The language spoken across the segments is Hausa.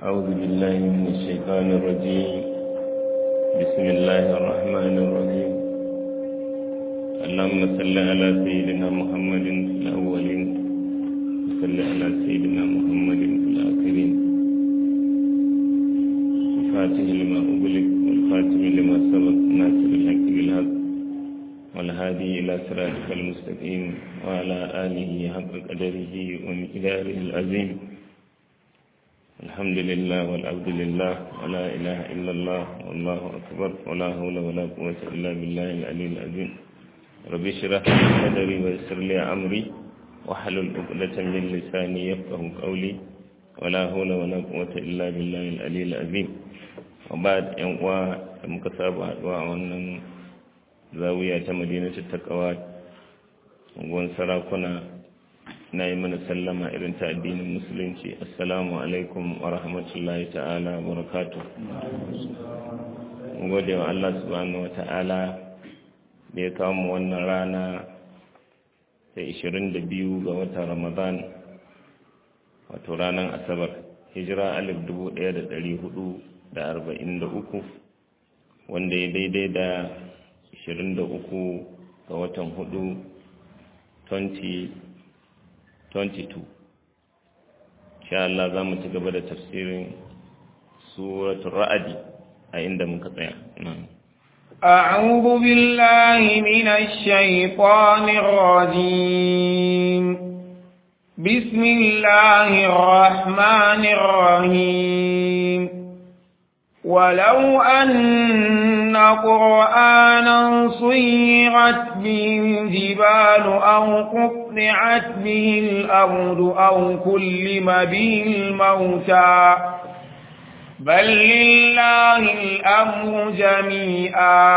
أعوذ بالله من الشيطان الرجيم بسم الله الرحمن الرحيم اللهم صل على سيدنا محمد في الأولين وصل على سيدنا محمد في الآخرين الفاتح لما أغلق والخاتم لما سبق ناصر الحق بالحق والهادي إلى صراطك المستقيم وعلى آله حق قدره ومقداره العظيم الحمد لله والعبد لله ولا إله إلا الله والله أكبر ولا حول ولا قوة إلا بالله العلي العظيم رب اشرح لي صدري ويسر لي أمري واحلل عقدة من لساني يفقه قولي ولا حول ولا قوة إلا بالله العلي العظيم وبعد أن مكتاب وأن zawiya ta madinatu takawa unguwan sarakuna na yi mana sallama irin ta addinin musulunci assalamu alaikum wa rahmatullahi ta'ala wa barakatu gode wa Allah subhanahu wa ta'ala da ya kawo mu wannan rana ta 22 ga watan ramadan wato ranar asabar hijira alif 1443 wanda ya daidai da 23 ga watan 4 2022 sha Allah za mu ci gaba da tafsirin suratul ra'adi a inda muka tsaya أعوذ بالله من الشيطان الرجيم بسم الله الرحمن الرحيم ولو أن قرآنا صيرت به الجبال أو قطعت به الأرض أو كلم به الموتى بل لله الأمر جميعا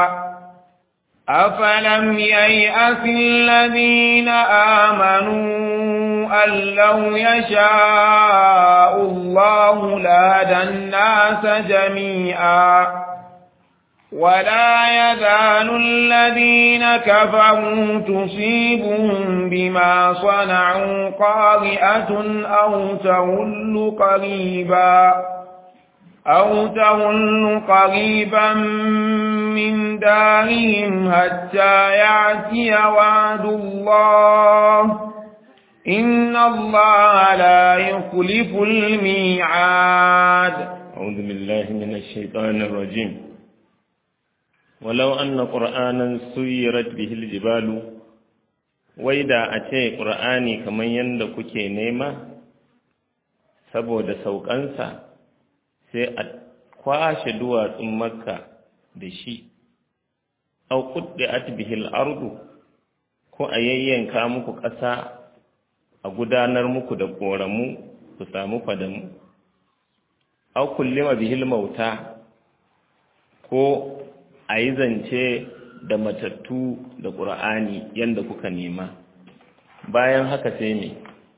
أفلم ييأس الذين آمنوا أن لو يشاء الله لهدى الناس جميعا ولا يزال الذين كفروا تصيبهم بما صنعوا قارئة أو تغل قريبا أو تغل قريبا من دارهم حتى يأتي وعد الله إن الله لا يخلف الميعاد أعوذ بالله من الشيطان الرجيم ولو أن قرآنا سيرت به الجبال وإذا أتي قرآني كمن يندك نيمة saboda saukansa sai a kwashe duwatsun makka da shi au kudde atbihil ardu ko a yayyanka muku ƙasa a gudanar muku da ƙoramu ku samu fadamu au kullima bihil mauta ko a yi zance da matattu da ƙur'ani yadda kuka nema bayan haka sai ne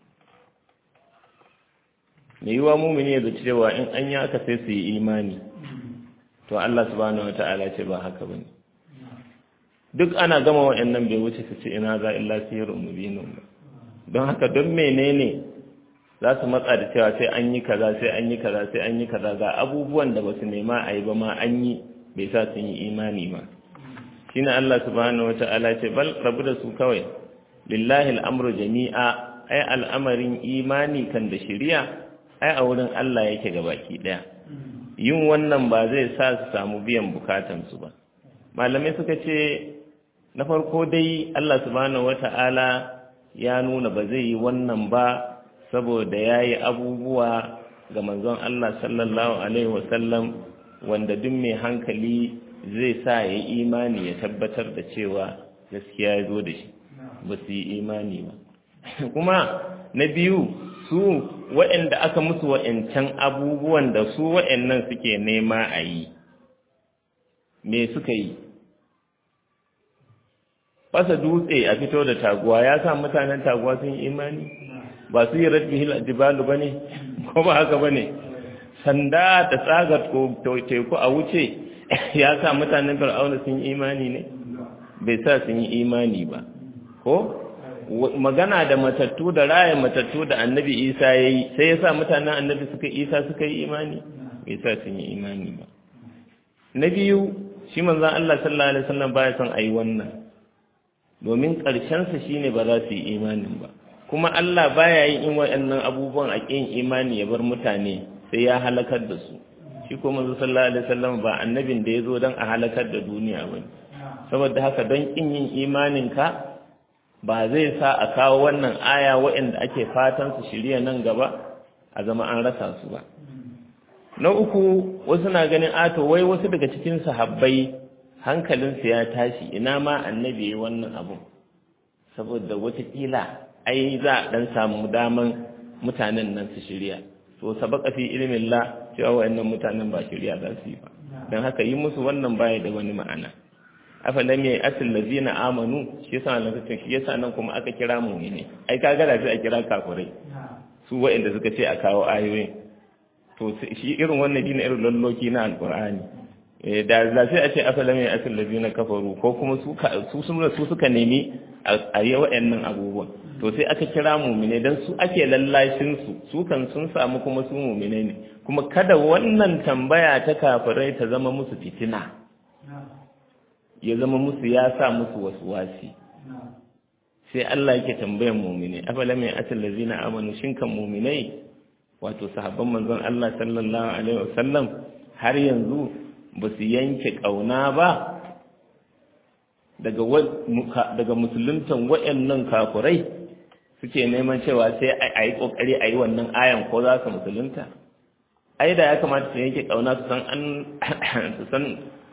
mai yiwa mumini ya zaci cewa in an yi aka sai su yi imani to Allah subhanahu wata'ala ce ba haka bane duk ana gama wa'annan bai wuce su ce ina za illa sihirun mubinun ba don haka don menene za su matsa da cewa sai an yi kaza sai an yi kaza sai an yi kaza ga abubuwan da ba su nema a yi ba ma an yi bai sa sun yi imani ba shine Allah subhanahu wata'ala ce bal rabu da su kawai lillahi al'amru jami'a ai al'amarin imani kan da shari'a ai a wurin Allah yake gabaki daya yin wannan ba zai sa su samu biyan bukatansu ba malamai suka ce na farko dai Allah subhanahu wata'ala ya nuna ba zai yi wannan ba saboda ya yi abubuwa ga manzon Allah sallallahu alaihi wasallam wanda duk mai hankali zai sa ya yi imani ya tabbatar da cewa gaskiya ya zo da shi ba su yi imani ba kuma na biyu su waɗanda aka musu waɗancan abubuwan da su waɗannan suke nema a yi me suka yi fasa dutse a fito da taguwa ya sa mutanen taguwa sun yi imani ba su yi radbihil jibalu ba ne ko ba haka ba ne sanda da tsagar teku a wuce ya sa mutanen fir'auna sun yi imani ne bai sa sun yi imani ba ko magana da matattu da raya matattu da annabi isa ya yi sai ya sa mutanen annabi suka isa suka yi imani bai sa sun yi imani ba na biyu shi manzan Allah sallallahu alaihi wasallam baya son a yi wannan domin ƙarshensa shine ba za su yi imanin ba kuma Allah baya yin in waɗannan abubuwan a ƙin imani ya bar mutane sai ya halakar da su shi ko manzo sallallahu alaihi wasallam ba annabin da ya zo don a halakar da duniya ba saboda haka don ƙin yin imanin ka ba zai sa a kawo wannan aya waɗanda ake fatan su shirya nan gaba a zama an rasa su ba na uku wasu na ganin ato wai wasu daga cikin sahabbai hankalinsu ya tashi ina ma annabi ya wannan abu saboda watakila ai za a dan samu daman mutanen nan su shirya to sabaka fi ilmin la cewa wayannan mutanen ba shirya za su yi ba dan haka yi musu wannan baya da wani ma'ana afalam yayi asil ladina amanu shi yasa nan kace shi yasa nan kuma aka kira mu'mini ai kaga da sai a kira kafirai su wayanda suka ce a kawo ayoyin to shi irin wannan dina irin lalloki na alqur'ani da za sai a ce asalam ya asal ladina kafaru ko kuma su su su suka nemi a yi waɗannan abubuwan to sai aka kira mumine dan su ake lallashin su su kan sun samu kuma su mumine ne kuma kada wannan tambaya ta kafirai ta zama musu fitina ya zama musu ya sa musu wasu wasi sai Allah yake tambayan mumine afalam ya asal ladina amanu shin kan muminai wato sahabban manzon Allah sallallahu alaihi wasallam har yanzu ba su yanke ƙauna ba daga musuluntan waɗannan kafurai suke neman cewa sai a yi ƙoƙari a yi wannan ayan ko za su musulunta ai da ya kamata su yanke ƙauna su san an su san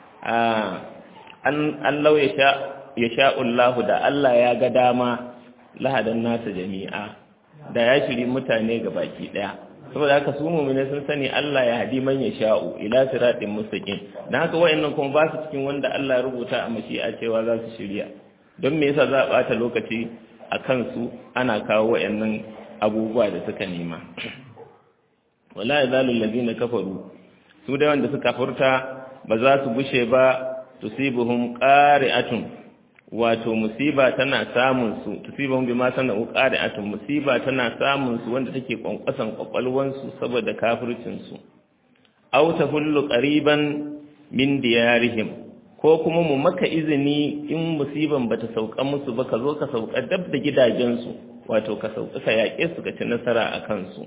an lau ya sha'ullahu da Allah ya ga dama lahadan nasa jami'a da ya shiri mutane ga baki ɗaya saboda haka su mu'mini sun sani Allah ya hadi man ya sha'u ila siratin mustaqim dan haka wayannan kuma ba su cikin wanda Allah ya rubuta a mashi'a cewa za su shirya don me yasa za a bata lokaci a kansu ana kawo wayannan abubuwa da suka nema wala yazalu allazina kafaru su da wanda suka furta ba za su bushe ba tusibuhum qari'atun wato musiba tana samun su tusibahum bima sana'u qari'atun musiba tana samun su wanda take kwankwasan kwakwalwan su saboda kafircin su aw tahullu qariban min diyarihim ko kuma mu maka izini in musiban bata sauka musu ba ka zo ka sauka dab da gidajen su wato ka sauka ka yaƙe su ka ci nasara a kansu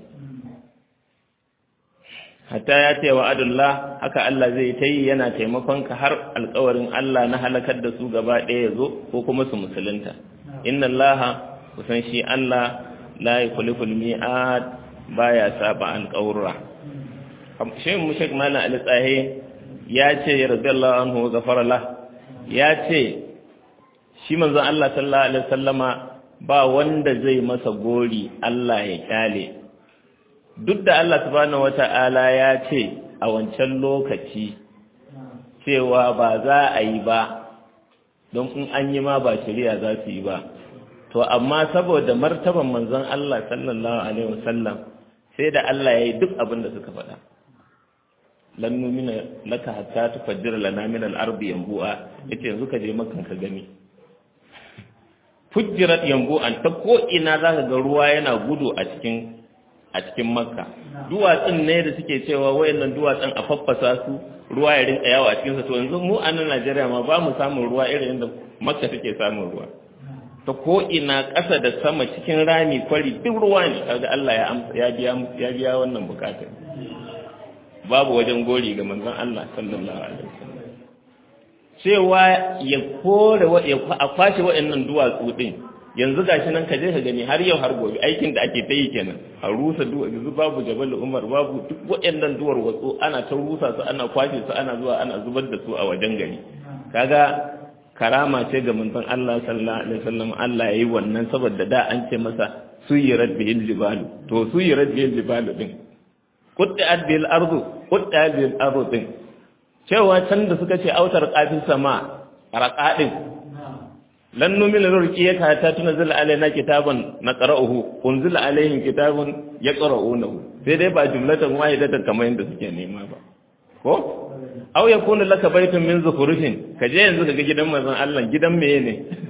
hatta ya ce wa adullah haka Allah zai ta yi yana taimakon ka har alkawarin Allah na halakar da su gaba ɗaya ya zo ko kuma su musulunta inna Allah kusan shi Allah la yukhliqul mi'ad baya saba alƙawura Sheikh Mushek Malam Ali Tsahe ya ce radiyallahu anhu ghafara lah ya ce shi manzon Allah sallallahu alaihi wasallama ba wanda zai masa gori Allah ya kyale duk da Allah subhanahu wata'ala ya ce a wancan lokaci cewa ba za a yi ba don in an yi ma ba shari'a za su yi ba to amma saboda martaban manzon Allah sallallahu alaihi wasallam sai da Allah ya yi duk abin da suka faɗa lan numina laka hatta tufajjir lana min al-ardi yanbu'a yace yanzu ka je makan ka gani fujjirat yanbu'an ta ko ina zaka ga ruwa yana gudu a cikin a cikin makka duwatsun ne da suke cewa wayannan duwatsun a faffasa su ruwa ya rinka yawo a cikin sa to yanzu mu a nan Najeriya ma ba mu samun ruwa irin yadda makka take samun ruwa ta ko ina ƙasa da sama cikin rami kwari duk ruwa ne kaga Allah ya ya biya ya biya wannan bukatar babu wajen gori ga manzon Allah sallallahu alaihi wasallam cewa ya kore a kwashe waɗannan duwatsu din yanzu gashi nan ka je ka gani har yau har gobe aikin da ake ta yi kenan a rusa yanzu babu jabal umar babu duk waɗannan duwar watsu ana ta rusa su ana kwashe su ana zuwa ana zubar da su a wajen gari kaga karama ce ga manzon Allah sallallahu alaihi wasallam Allah yayi wannan saboda da an ce masa suyirat bihil jibalu to suyirat bihil jibalu din qutti'at bil ardu qutti'at bil ardu din cewa can da suka ce autar qafis sama raqadin lan numina rurqiyaka ta tunzila alaina kitaban naqra'uhu unzila alaihim kitabun yaqra'unahu sai dai ba jumlatan wahidatan kamar yadda suke nema ba ko aw yakunu laka baytun min zukhrufin kaje yanzu kaga gidan manzon Allah gidan meye ne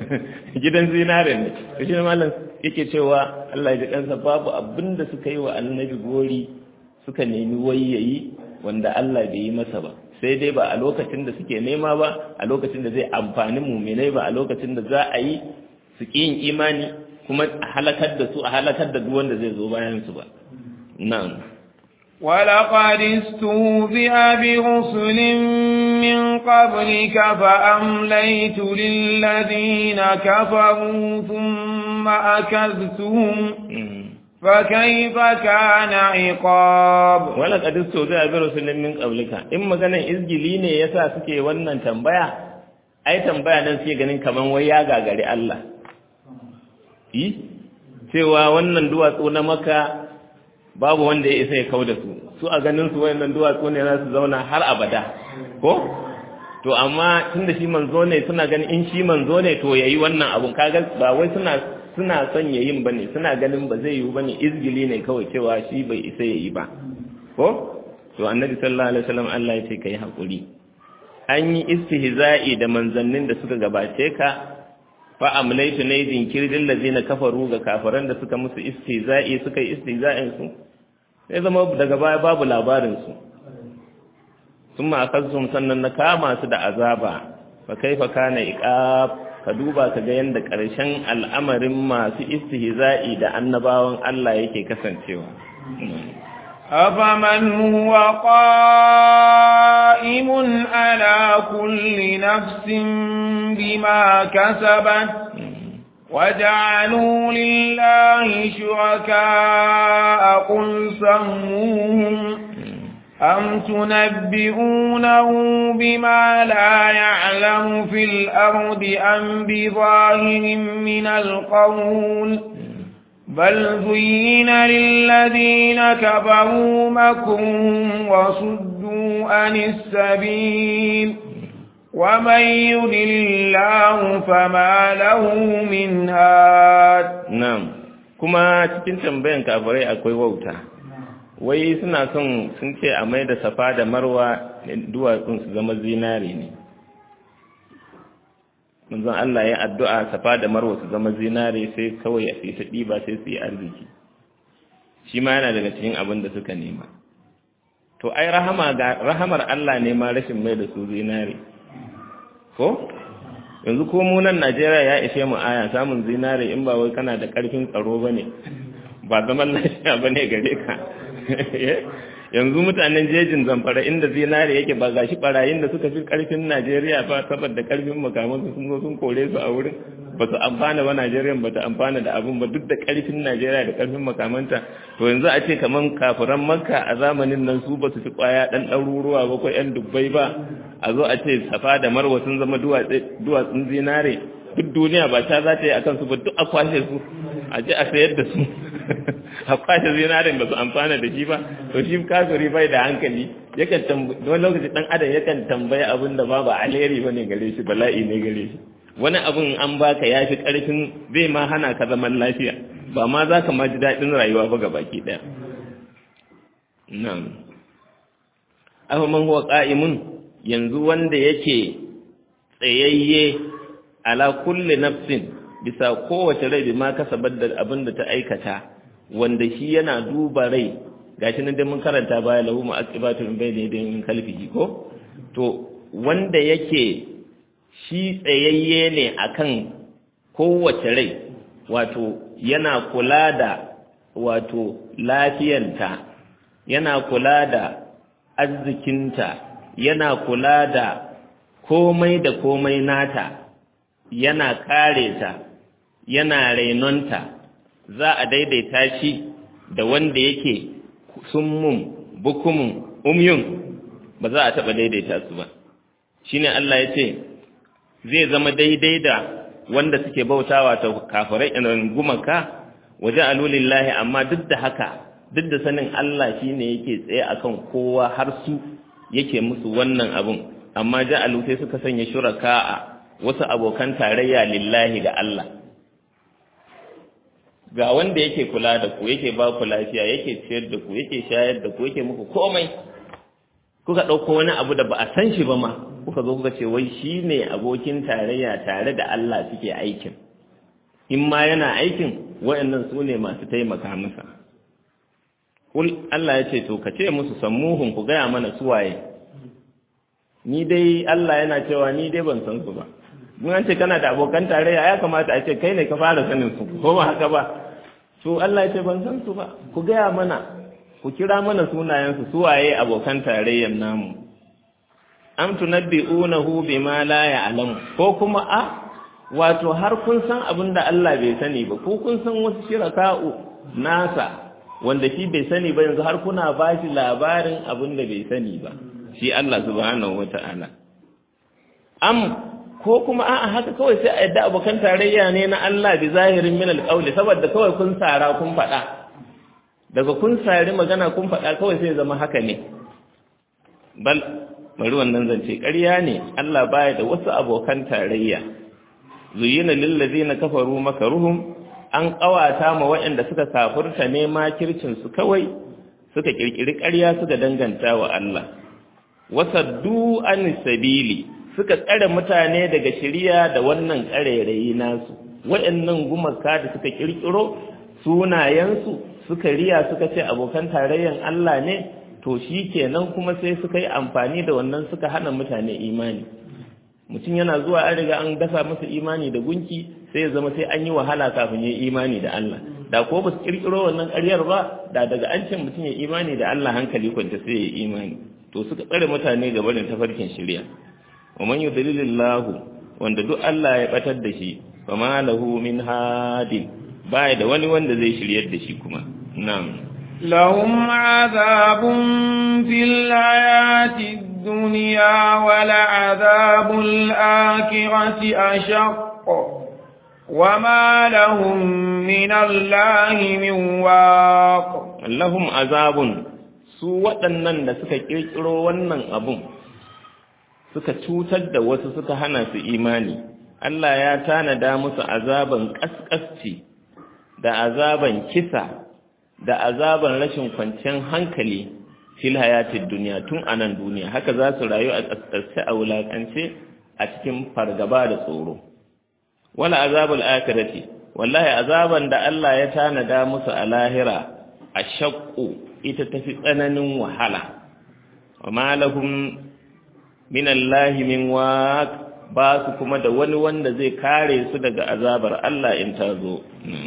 gidan zinare ne to shi malam yake cewa Allah ya ji kansa babu abin da suka yi wa annabi gori suka nemi wayayi wanda Allah bai yi masa ba sai dai ba a lokacin da suke nema ba a lokacin da zai amfani muminai ba a lokacin da za a yi su yin imani kuma a halakar da su a halakar da duk wanda zai zo bayan su ba na'am ولقد استهزئ برسل من قبلك فأمليت للذين كفروا ثم أكذتهم فكيف كان عقاب ولقد استهزئ برسل من قبلك in maganan izgili ne yasa suke wannan tambaya ai tambaya nan suke ganin kaman wai ya gagari Allah yi cewa wannan duwatsu na maka babu wanda ya isa ya kau da su su a ganin su wayannan duwatsu ne za su zauna har abada ko to amma tunda shi manzo ne suna ganin in shi manzo ne to yayi wannan abun kaga ba wai suna suna son yayin bane suna ganin ba zai yiwu bane izgili ne kawai cewa shi bai isa yayi ba ko to annabi sallallahu alaihi wasallam Allah ya ce kai hakuri an yi istihza'i da manzannin da suka gabace ka fa amlaitu ne jinkirin lazina kafaru ga kafaran da suka musu istihza'i suka yi istihza'in su sai zama daga baya babu labarin su sun ma sannan na kama su da azaba fa kaifa kana iqab ka duba ka ga yanda ƙarshen al'amarin masu istihza'i da annabawan Allah yake kasancewa أفمن هو قائم على كل نفس بما كسبت وجعلوا لله شركاء قل سموهم أم تنبئونه بما لا يعلم في الأرض أم بظاهر من القول بل زين للذين كفروا مكرهم وصدوا عن السبيل ومن يضل الله فما له من هاد na'am kuma cikin tambayan kafirai akwai wauta wai suna son sun ce a mai da safa da marwa duwatsun su zama zinare ne manzon Allah ya addu'a safa da marwa su zama zinare sai kawai a sai ta ɗiba sai su yi arziki shi ma yana daga cikin abin da suka nema to ai rahama ga rahamar Allah ne ma rashin mai da su zinare ko yanzu ko mu nan Najeriya ya ishe mu aya samun zinare in ba wai kana da ƙarfin tsaro bane ba zaman lafiya bane gare ka yanzu mutanen jejin zamfara inda zinare yake ba gashi barayin da suka fi karfin Najeriya ba saboda karfin makaman sun zo sun kore su a wurin ba su amfana ba Najeriya ba ta amfana da abun ba duk da karfin Najeriya da karfin makamanta to yanzu a ce kaman kafiran Makka a zamanin nan su ba su fi kwaya dan ɗaruruwa ba ko ƴan dubbai ba a zo a ce Safa da Marwa sun zama duwatsun zinare duk duniya ba ta za ta yi akan su ba duk a kwashe su a je a sayar da su a kwashe zinarin ba su amfana da shi ba to shi kafiri bai da hankali yakan tambayi wani lokaci dan adam yakan tambayi abin da ba ba alheri bane gare shi bala'i ne gare shi wani abin an baka yafi karfin zai ma hana ka zaman lafiya ba ma za ka ma ji daɗin rayuwa ba ga baki ɗaya na'am afa man huwa qa'imun yanzu wanda yake tsayayye ala kulli nafsin bisa kowace rai ma kasabar da abin da ta aikata wanda shi yana duba rai gashi nan dai mun karanta baya lahu mu'aqibatu min bayni yadayhi min khalfihi ko to wanda yake shi tsayayye ne akan kowace rai wato yana kula da wato lafiyanta yana kula da arzikinta yana kula da komai da komai nata yana kare ta yana rainonta za a daidaita shi da wanda yake summun bukumun umyun ba za a taɓa daidaita su ba shine Allah ya ce zai zama daidai da wanda suke bautawa ta kafirai in gumaka waje alulillahi amma duk da haka duk da sanin Allah shine yake tsaye akan kowa har su yake musu wannan abun amma ja'alu sai suka sanya shuraka'a wasu abokan tarayya lillahi ga Allah ga wanda yake kula da ku yake ba ku lafiya yake ciyar da ku yake shayar da ku yake muku komai kuka ɗauko wani abu da ba a san shi ba ma kuka zo kuka ce wai shi ne abokin tarayya tare da Allah suke aikin in ma yana aikin waɗannan su ne masu taimaka masa kul Allah ya ce to ka ce musu sammuhun ku gaya mana suwaye ni dai Allah yana cewa ni dai ban san su ba mun an ce kana da abokan tarayya ya kamata a ce kai ne ka fara sanin su ko ba haka ba to Allah ya ce ban san su ba ku gaya mana ku kira mana sunayen su suwaye abokan tarayyan namu am tunabbi'unahu bima la ya'lamu ko kuma a wato har kun san abin da Allah bai sani ba ko kun san wasu shiraka'u nasa wanda shi bai sani ba yanzu har kuna ba shi labarin abin da bai sani ba shi Allah subhanahu wata'ala am ko kuma a'a haka kawai sai a yadda abokan tarayya ne na Allah bi zahirin min alqawli saboda kawai kun sara kun faɗa daga kun sari magana kun faɗa kawai sai zama haka ne bal bari wannan zance ƙarya ne Allah baya da wasu abokan tarayya zuyina lil ladina kafaru makaruhum an ƙawata ma waɗanda suka kafurta ne makircin su kawai suka kirkiri ƙarya suka danganta wa Allah wasaddu an sabili suka tsare mutane daga shiriya da wannan ƙarairayi nasu waɗannan gumaka da suka kirkiro sunayensu suka riya suka ce abokan tarayyan Allah ne to shi kenan kuma sai suka yi amfani da wannan suka hana mutane imani mutum yana zuwa an riga an dasa masa imani da gunki sai ya zama sai an yi wahala kafin ya imani da Allah da ko ba su kirkiro wannan ƙaryar ba da daga an ce mutum ya imani da Allah hankali kwanta sai ya imani to suka tsare mutane gaba da tafarkin shari'a wa man yudlilillahu wanda duk Allah ya batar da shi fa ma lahu min hadin baya da wani wanda zai shiryar da shi kuma na'am لهم عذاب في الحياة الدنيا ولعذاب الآخرة أشق وما لهم من الله من واق لهم عذاب su waɗannan da suka ƙirƙiro wannan abun suka cutar da wasu suka hana su imani Allah ya tanada musu azaban ƙasƙasci da azaban kisa da azaban rashin kwanciyar hankali fil hayatid duniya tun a nan duniya haka za su rayu a ƙasƙasce a wulaƙance a cikin fargaba da tsoro wala azabul akhirati wallahi azaban da Allah ya tanada musu a lahira a shaqqu ita tafi tsananin wahala wa ma lahum min Allah min waq ba su kuma da wani wanda zai kare su daga azabar Allah in ta zo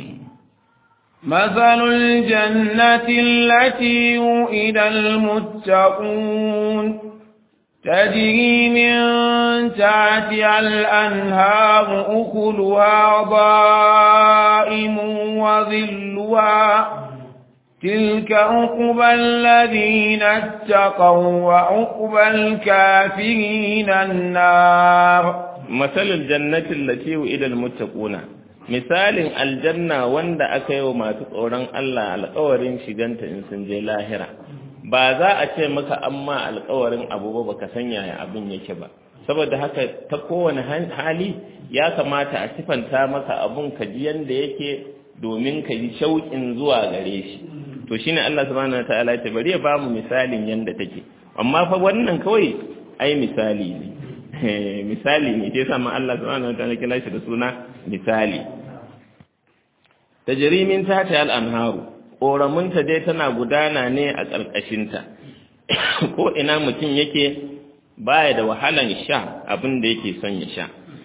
مثل الجنة التي وئد المتقون تجري من تحتها الأنهار أكلها ضائم وظلها تلك عقبى الذين اتقوا وعقبى الكافرين النار مثل الجنة التي وئد المتقون misalin aljanna wanda aka yi wa masu tsoron Allah alkawarin shiganta in sun je lahira ba za a ce maka amma alkawarin abu ba baka san yaya abin yake ba saboda haka ta kowane hali ya kamata a sifanta maka abun ka ji yanda yake domin ka ji shauƙin zuwa gare shi to shine Allah subhanahu wataala ya bari ya ba mu misalin yanda take amma fa wannan kawai ai misali ne misali ne sai sama Allah subhanahu wataala kira shi da suna misali tajrimin tati al-anharu koramunta dai tana gudana ne a ƙarƙashinta ko ina mutum yake baya da wahalan sha abin da yake son ya sha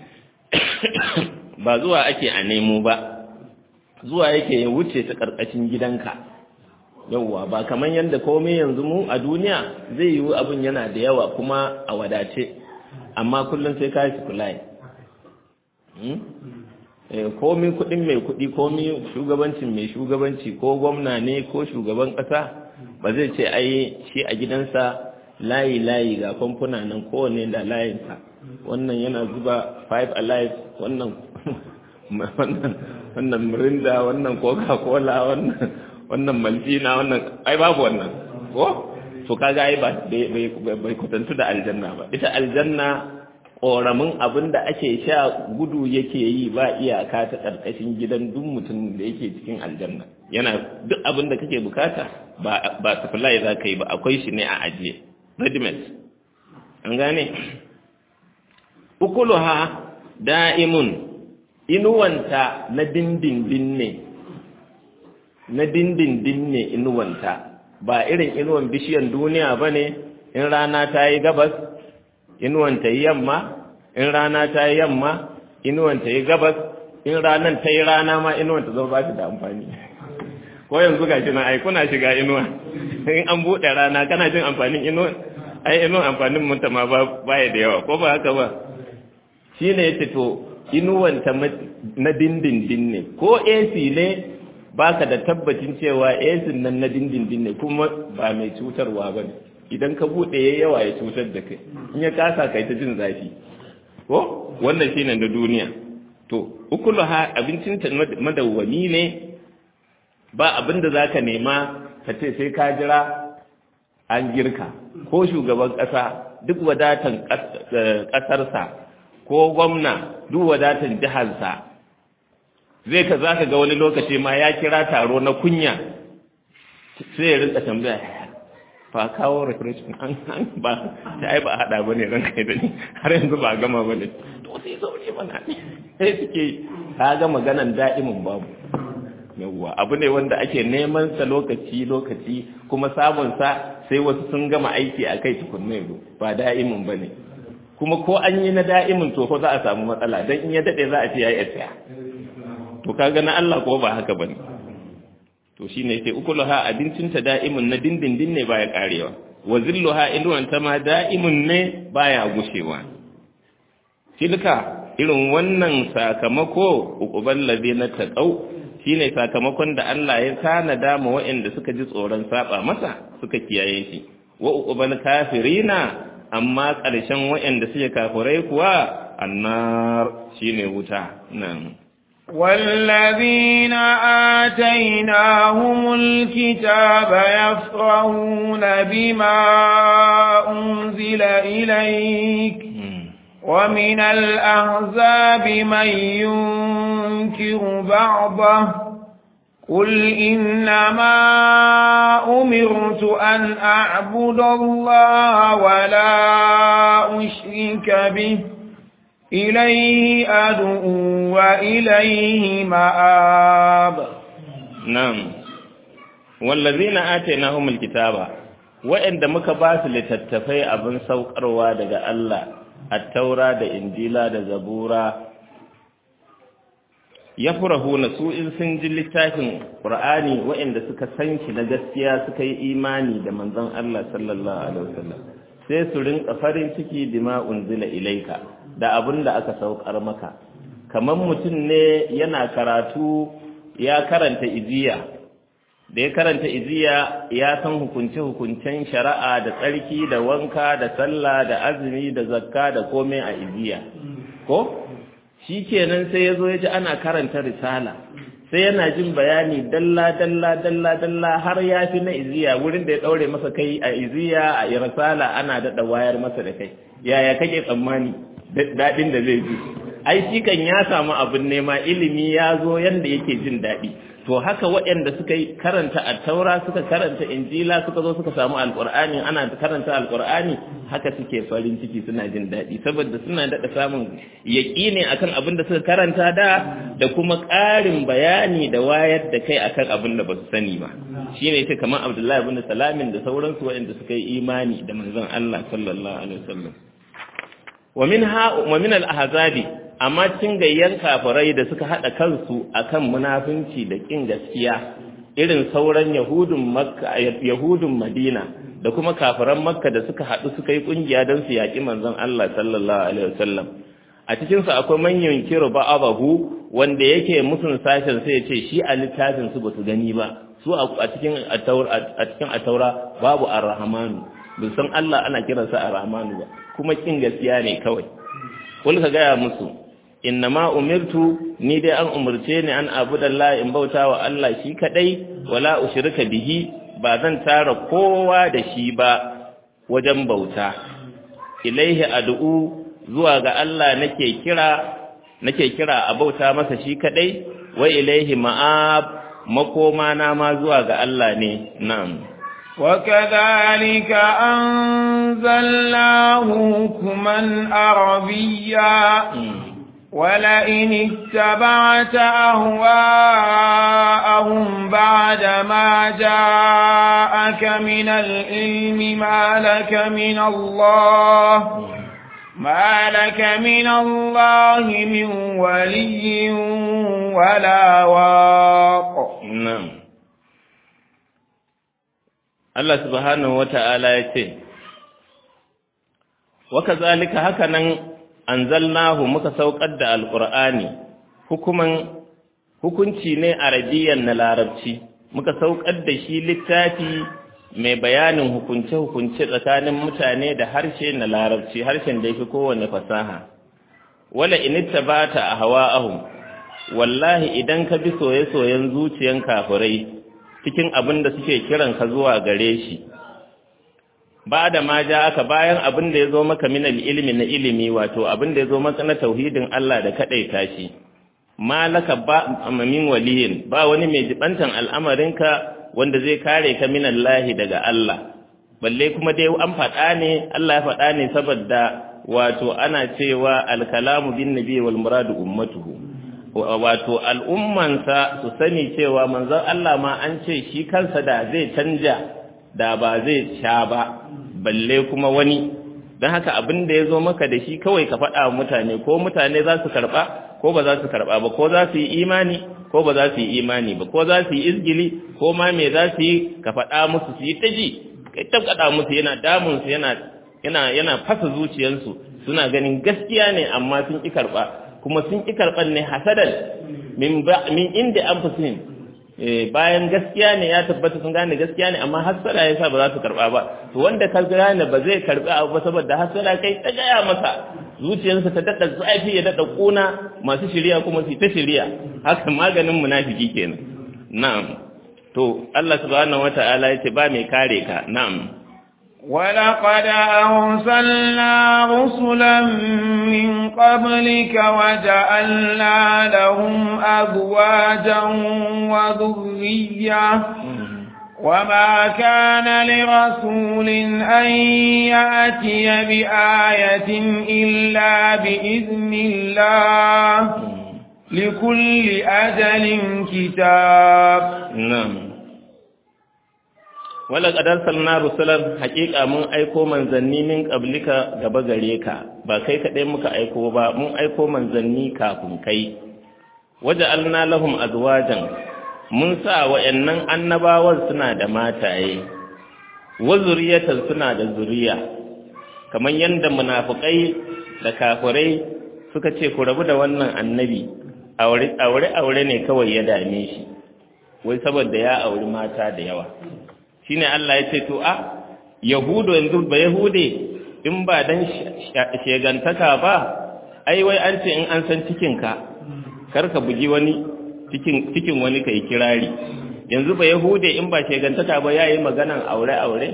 ba zuwa ake a nemo ba zuwa yake ya wuce ta ƙarƙashin gidanka yauwa ba kamar yadda komai yanzu mu a duniya zai yiwu abin yana da yawa kuma a wadace amma kullum sai ka yi supply komi kudin mai kudi komi shugabancin mai shugabanci ko gwamna ne ko shugaban kasa ba zai ce ai shi a gidansa layi layi ga kamfuna nan kowane da layinsa wannan yana zuba five alive wannan wannan mirinda wannan coca cola wannan wannan maltina wannan ai babu wannan ko to kaga ai ba bai kwatantu da aljanna ba ita aljanna ƙoramin abin da ake sha gudu yake yi ba iyaka ta ƙarƙashin gidan duk mutum da yake cikin aljanna yana duk abin da kake bukata ba supply za ka yi ba akwai shi ne a ajiye readymade an gane ukuluha da'imun inuwanta na dindindin ne na dindindin ne inuwanta ba irin inuwan bishiyan duniya ba ne in rana ta yi gabas inuwanta yi yamma in rana ta yi yamma inuwanta yi gabas in ranan ta yi rana ma inuwanta zama ba shi da amfani ko yanzu ga shi na ai kuna shiga inuwa in an buɗe rana kana jin amfanin inuwa ai inuwan amfanin munta ma ba ya da yawa ko ba haka ba shi ne ya to inuwanta na dindindin ne ko AC ne baka da tabbacin cewa AC nan na dindindin ne kuma ba mai cutarwa ba ne idan ka buɗe ya yawa ya cutar da kai in ya kasa kai ta jin zafi ko wannan shine na duniya to ukuluha abincinta madawwami ne ba abin da zaka nema ka ce sai ka jira an girka ko shugaban ƙasa duk wadatan ƙasarsa ko gwamna duk wadatan jiharsa zai ka za ka ga wani lokaci ma ya kira taro na kunya sai ya rinka tambaya fa kawo refreshment an an ba ta ai ba hada bane ran kai da ni har yanzu ba gama bane to sai zaure mana sai suke ka ga maganan da'imin babu yawwa abu ne wanda ake neman sa lokaci lokaci kuma samun sa sai wasu sun gama aiki a kai tukunna yanzu ba da'imin bane kuma ko an yi na da'imin to ko za a samu matsala dan in ya dade za a ce yayi tsaya to kaga na Allah ko ba haka bane to shine sai ukuluha abincinta da'imun na dindindin ne baya karewa wa zilluha inuwanta ma da'imun ne baya gushewa tilka irin wannan sakamako uqubal ladina taqaw shine sakamakon da Allah ya tanada ma waɗanda suka ji tsoron saba masa suka kiyaye shi wa uqubal kafirina amma ƙarshen waɗanda suke kafirai kuwa annar shine wuta nan والذين آتيناهم الكتاب يفرحون بما أنزل إليك ومن الأحزاب من ينكر بعضه قل إنما أمرت أن أعبد الله ولا أشرك به إليه أدعو وإليه مآب نعم والذين آتيناهم الكتاب وإن دمك باس لتتفي أبن سوقروا دقى الله التوراة دا إنجيلا دا زبورا يفرحون سوء سنجل لتاكن قرآني وإن دا سكا سنش نجسيا سكا إيماني دا منزان الله صلى الله عليه وسلم sai su rinka farin ciki bima unzila ilaika da abin da aka saukar maka kamar mutum ne yana karatu ya karanta iziya da ya karanta iziya ya san hukunce-hukuncen shari'a da tsarki da wanka da sallah da azumi da zakka da komai a iziya ko shi kenan sai ya zo ya ji ana karanta risala sai yana jin bayani dalla dalla dalla dalla har ya fi na iziya wurin da ya daure masa kai a iziya a irasala ana daɗa wayar masa da kai yaya kake tsammani daɗin da zai ji ai shi kan ya samu abin nema ilimi ya zo yanda yake jin daɗi to haka waɗanda suka yi karanta attaura suka karanta injila suka zo suka samu alƙur'ani ana karanta alƙur'ani haka suke farin ciki suna jin daɗi saboda suna daɗa samun yaƙini akan abin da suka karanta da da kuma ƙarin bayani da wayar da kai akan abin da ba su sani ba shine ita kamar abdullahi ibn salamin da sauransu waɗanda suka yi imani da manzon Allah sallallahu alaihi wasallam wa min ha wa min al-ahzabi amma cin gayyan kafirai da suka hada kansu akan munafunci da kin gaskiya irin sauran yahudun makka yahudun madina da kuma kafiran makka da suka hadu suka yi kungiya don su yaki manzon Allah sallallahu alaihi wasallam a cikin su akwai manyan kiro ba'abahu wanda yake musun sashen sai ya ce shi a littafin su basu gani ba su a cikin a cikin ataura babu ar-rahmanu bin san Allah ana kiransa ar-rahmanu ba kuma kin gaskiya ne kawai kul ka gaya musu innama umirtu ni dai an umurce ni an abudallahi in bauta wa Allah shi kadai wala ushrika bihi ba zan tara kowa da shi ba wajen bauta ilaihi ad'u zuwa ga Allah nake kira nake kira a bauta masa shi kadai wa ilaihi ma'ab makoma na ma zuwa ga Allah ne na'am وكذلك أنزلناه حكما عربيا ولئن اتبعت أهواءهم بعد ما جاءك من العلم ما لك من الله ما لك من الله من ولي ولا واق نعم Allah subhanahu wata'ala ya ce waka zalika haka nan anzalnahu muka saukar da alqur'ani hukuman hukunci ne arabiyan na larabci muka saukar da shi littafi mai bayanin hukunce-hukunce tsakanin mutane da harshe na larabci harshen da yake kowane fasaha wala initta bata a hawa'ahum wallahi idan ka bi soye-soyen zuciyan kafirai cikin abin da suke kiran ka zuwa gare shi ba da ma ja aka bayan abin da ya zo maka min ilimi na ilimi wato abin da ya zo maka na tauhidin Allah da kadaita shi malaka ba min waliyin ba wani mai jibantan al'amarinka wanda zai kare ka min Allah daga Allah balle kuma dai an faɗa ne Allah ya faɗa ne saboda wato ana cewa al-kalamu bin nabi wal muradu ummatuhu wato al'ummansa su sani cewa manzon Allah ma an ce shi kansa da zai canja da ba zai sha ba balle kuma wani don haka abin da ya zo maka da shi kawai ka faɗa mutane ko mutane za su karɓa ko ba za su karɓa ba ko za su yi imani ko ba za su yi imani ba ko za su yi izgili ko ma me za su yi ka faɗa musu su yi ta ji kai tabkata musu yana damunsu yana yana yana fasa zuciyarsu suna ganin gaskiya ne amma sun ƙi karɓa kuma sun ƙi karɓar ne hasadan min inda an fi bayan gaskiya ne ya tabbata sun gane gaskiya ne amma hasara ya sa ba za su karɓa ba to wanda ka gane ba zai karɓi abu ba saboda hasara kai ta gaya masa zuciyarsa ta daɗa zafi ya daɗa ƙuna masu shirya kuma su ta shirya haka maganin munafiki kenan na'am to Allah subhanahu wata'ala ya ce ba mai kare ka na'am ولقد أرسلنا رسلا من قبلك وجعلنا لهم أزواجا وذرية وما كان لرسول أن يأتي بآية إلا بإذن الله لكل أجل كتاب نعم wala qadar salna rusulan haqiqa mun aiko manzanni min qablika gaba gare ka ba kai kadai muka aiko ba mun aiko manzanni kafin kai waja'alna lahum azwajan mun sa wayannan annabawan suna da mataye wa zuriyatan suna da zuriya kamar yanda munafikai da kafirai suka ce ku rabu da wannan annabi aure aure aure ne kawai ya dame shi wai saboda ya auri mata da yawa shine Allah ya ce to a yahudu yanzu ba yahude in ba dan shegantaka ba ai wai an ce in an san cikinka kar ka bugi wani cikin cikin wani kai kirari yanzu ba yahude in ba shegantaka ba yayi maganan aure aure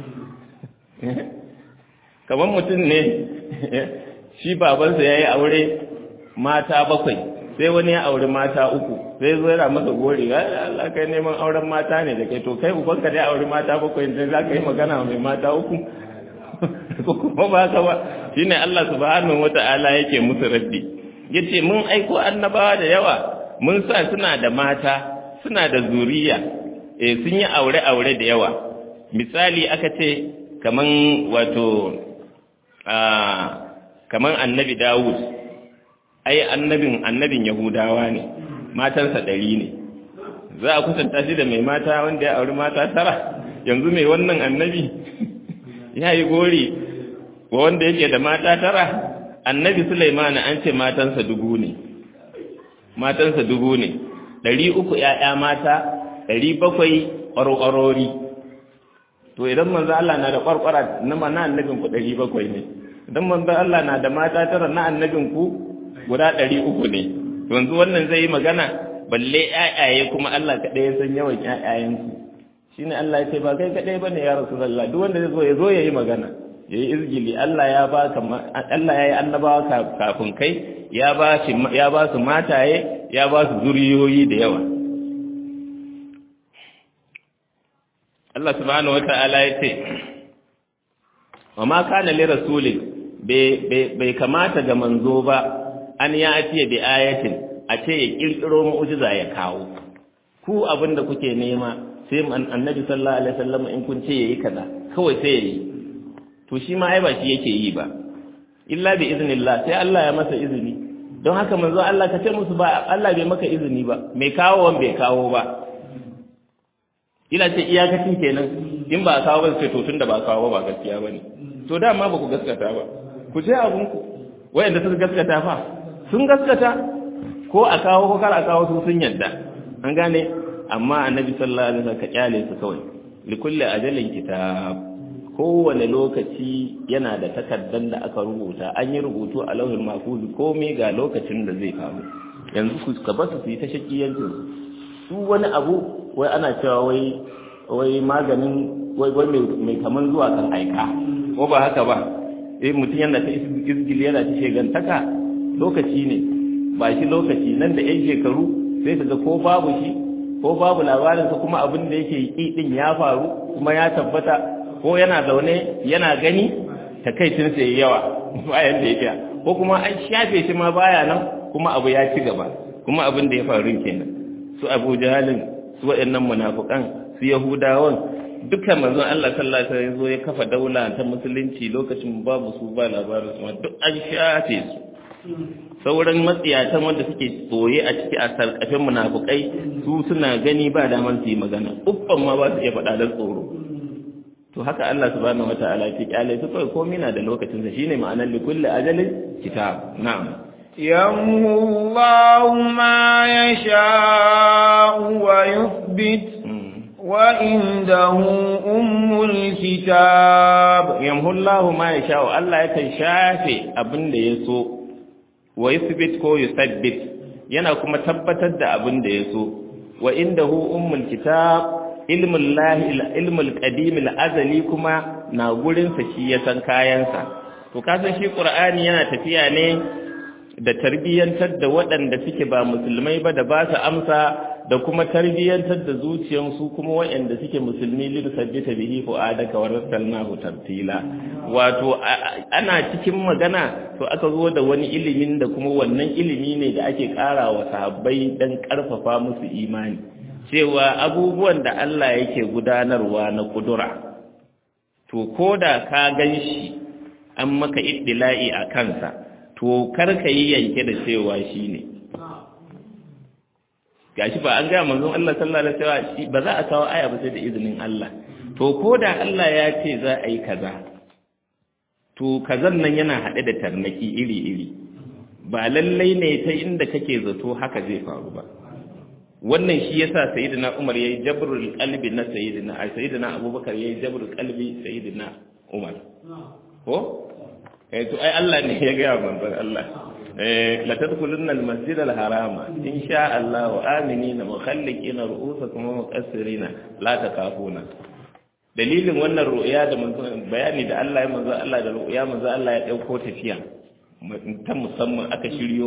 kamar mutum ne shi babansa yayi aure mata bakwai sai wani ya auri mata uku sai zo yana masa gori ga Allah kai neman auren mata ne da kai to kai uban ka dai auri mata bakwai sai za ka yi magana mai mata uku ko kuma ba ka ba shine Allah subhanahu wata'ala yake musu raddi yace mun aiko annabawa da yawa mun sa suna da mata suna da zuriya eh sun yi aure aure da yawa misali aka ce kaman wato a kaman annabi Dawud ai annabin annabin yahudawa ne matansa ɗari ne za a kusanta shi da mai mata wanda ya auri mata tara yanzu mai wannan annabi ya yi gori wa wanda yake da mata tara annabi sulaimana an ce matansa dubu ne matansa dubu ne ɗari uku ‘ya'ya mata ɗari bakwai ƙwarƙwarori to idan manzo Allah na da ƙwarƙwara na mana annabin ku ɗari bakwai ne idan manzo Allah na da mata tara na annabin ku guda ɗari uku ne yanzu wannan zai yi magana balle ƴaƴaye kuma Allah kaɗai ya san yawan ƴaƴayensu shi ne Allah ya ce ba kai kaɗai ba ne ya rasu zalla duk wanda zai zo ya zo ya yi magana ya yi izgili Allah ya ba Allah ya yi annabawa kafin kai ya ba ya ba su mataye ya ba su zuriyoyi da yawa Allah subhanahu wata'ala ya ce wa ma kana li rasulin bai kamata ga manzo ba an ya atiya bi ayatin a ce ya kirkiro mu'jiza ya kawo ku abinda kuke nema sai annabi sallallahu alaihi wasallam in kun ce yayi kaza kawai sai yayi to shi ma ai ba shi yake yi ba illa bi iznillah sai Allah ya masa izini don haka manzo Allah ka ce musu ba Allah bai maka izini ba mai kawo wan bai kawo ba ila ce iyakacin kenan in ba kawo ba sai to tunda ba kawo ba gaskiya bane to dama ba ku gaskata ba ku je abun ku wayanda suka gaskata fa sun gaskata ko a kawo ko kar a kawo su sun yadda an gane amma annabi sallallahu alaihi wasallam ka kyale su kawai likulli ajalin kitab kowane lokaci yana da takardar da aka rubuta an yi rubutu a lauhin mafuzi komai ga lokacin da zai faru yanzu ku ka basu su yi ta shakiyancin su wani abu wai ana cewa wai wai maganin wai wai mai kaman zuwa kan aika ko ba haka ba eh mutum yana ta izgil yana ta shegantaka lokaci ne ba shi lokaci nan da yan shekaru sai ka ga ko babu shi ko babu labarinsa kuma abin da yake yi din ya faru kuma ya tabbata ko yana zaune yana gani takaicin sai yawa bayan da yake ko kuma an shafe shi ma baya nan kuma abu ya ci gaba kuma abin da ya faru kenan su Abu Jahalin su waɗannan munafukan su Yahudawan dukkan manzon Allah sallallahu alaihi wasallam ya kafa daula ta musulunci lokacin babu su ba labarin su duk an shafe su sauran matsiyatan wanda suke tsoye a ciki a sarkafin munafukai su suna gani ba damar su yi magana uffan ma ba su iya faɗa da tsoro to haka Allah subhanahu wata'ala ke kyale su kawai komai na da lokacin sa shine ma'anar li kulli ajalin kitab na'am yamhu Allahu ma yasha'u wa yuthbit wa indahu ummul kitab yamhu Allahu ma yasha'u Allah yakan shafe abin da ya so wa yuthbit ko yusabbit yana kuma tabbatar da abin da ya so wa indahu ummul kitab ilmin lahi ilmul qadim azali kuma na gurin sa shi ya san kayansa to kasan shi qur'ani yana tafiya ne da tarbiyyantar da waɗanda suke ba musulmai ba da ba su amsa da kuma tarbiyyantar da zuciyansu kuma waɗanda suke musulmi lil sabbita bihi fu'adaka wa rasalnahu tartila wato ana cikin magana to aka zo da wani ilimin da kuma wannan ilimi ne da ake ƙara wa sahabbai dan ƙarfafa musu imani cewa abubuwan da Allah yake gudanarwa na kudura to koda ka ganshi an maka iddila'i a kansa to karka yi yanke da cewa shi ne gashi ba an gaya manzon Allah sallallahu alaihi wasallam ba za a kawo aya ba sai da izinin Allah to koda Allah ya ce za a yi kaza to kazan nan yana haɗe da tarnaki iri-iri ba lallai ne ta inda kake zato haka zai faru ba wannan shi yasa sayyidina Umar yayi jabrul qalbi na sayyidina ai sayyidina Abubakar yayi jabrul qalbi sayyidina Umar ko eh to ai Allah ne ya ga manzon Allah eh la tadkhulunna al-masjid al-harama insha Allah wa aminina mukhalliqina ru'usakum wa muqassirina la takafuna dalilin wannan ru'ya da manzon bayani da Allah ya manzon Allah da ru'ya manzon Allah ya dauko tafiya ta musamman aka shiryo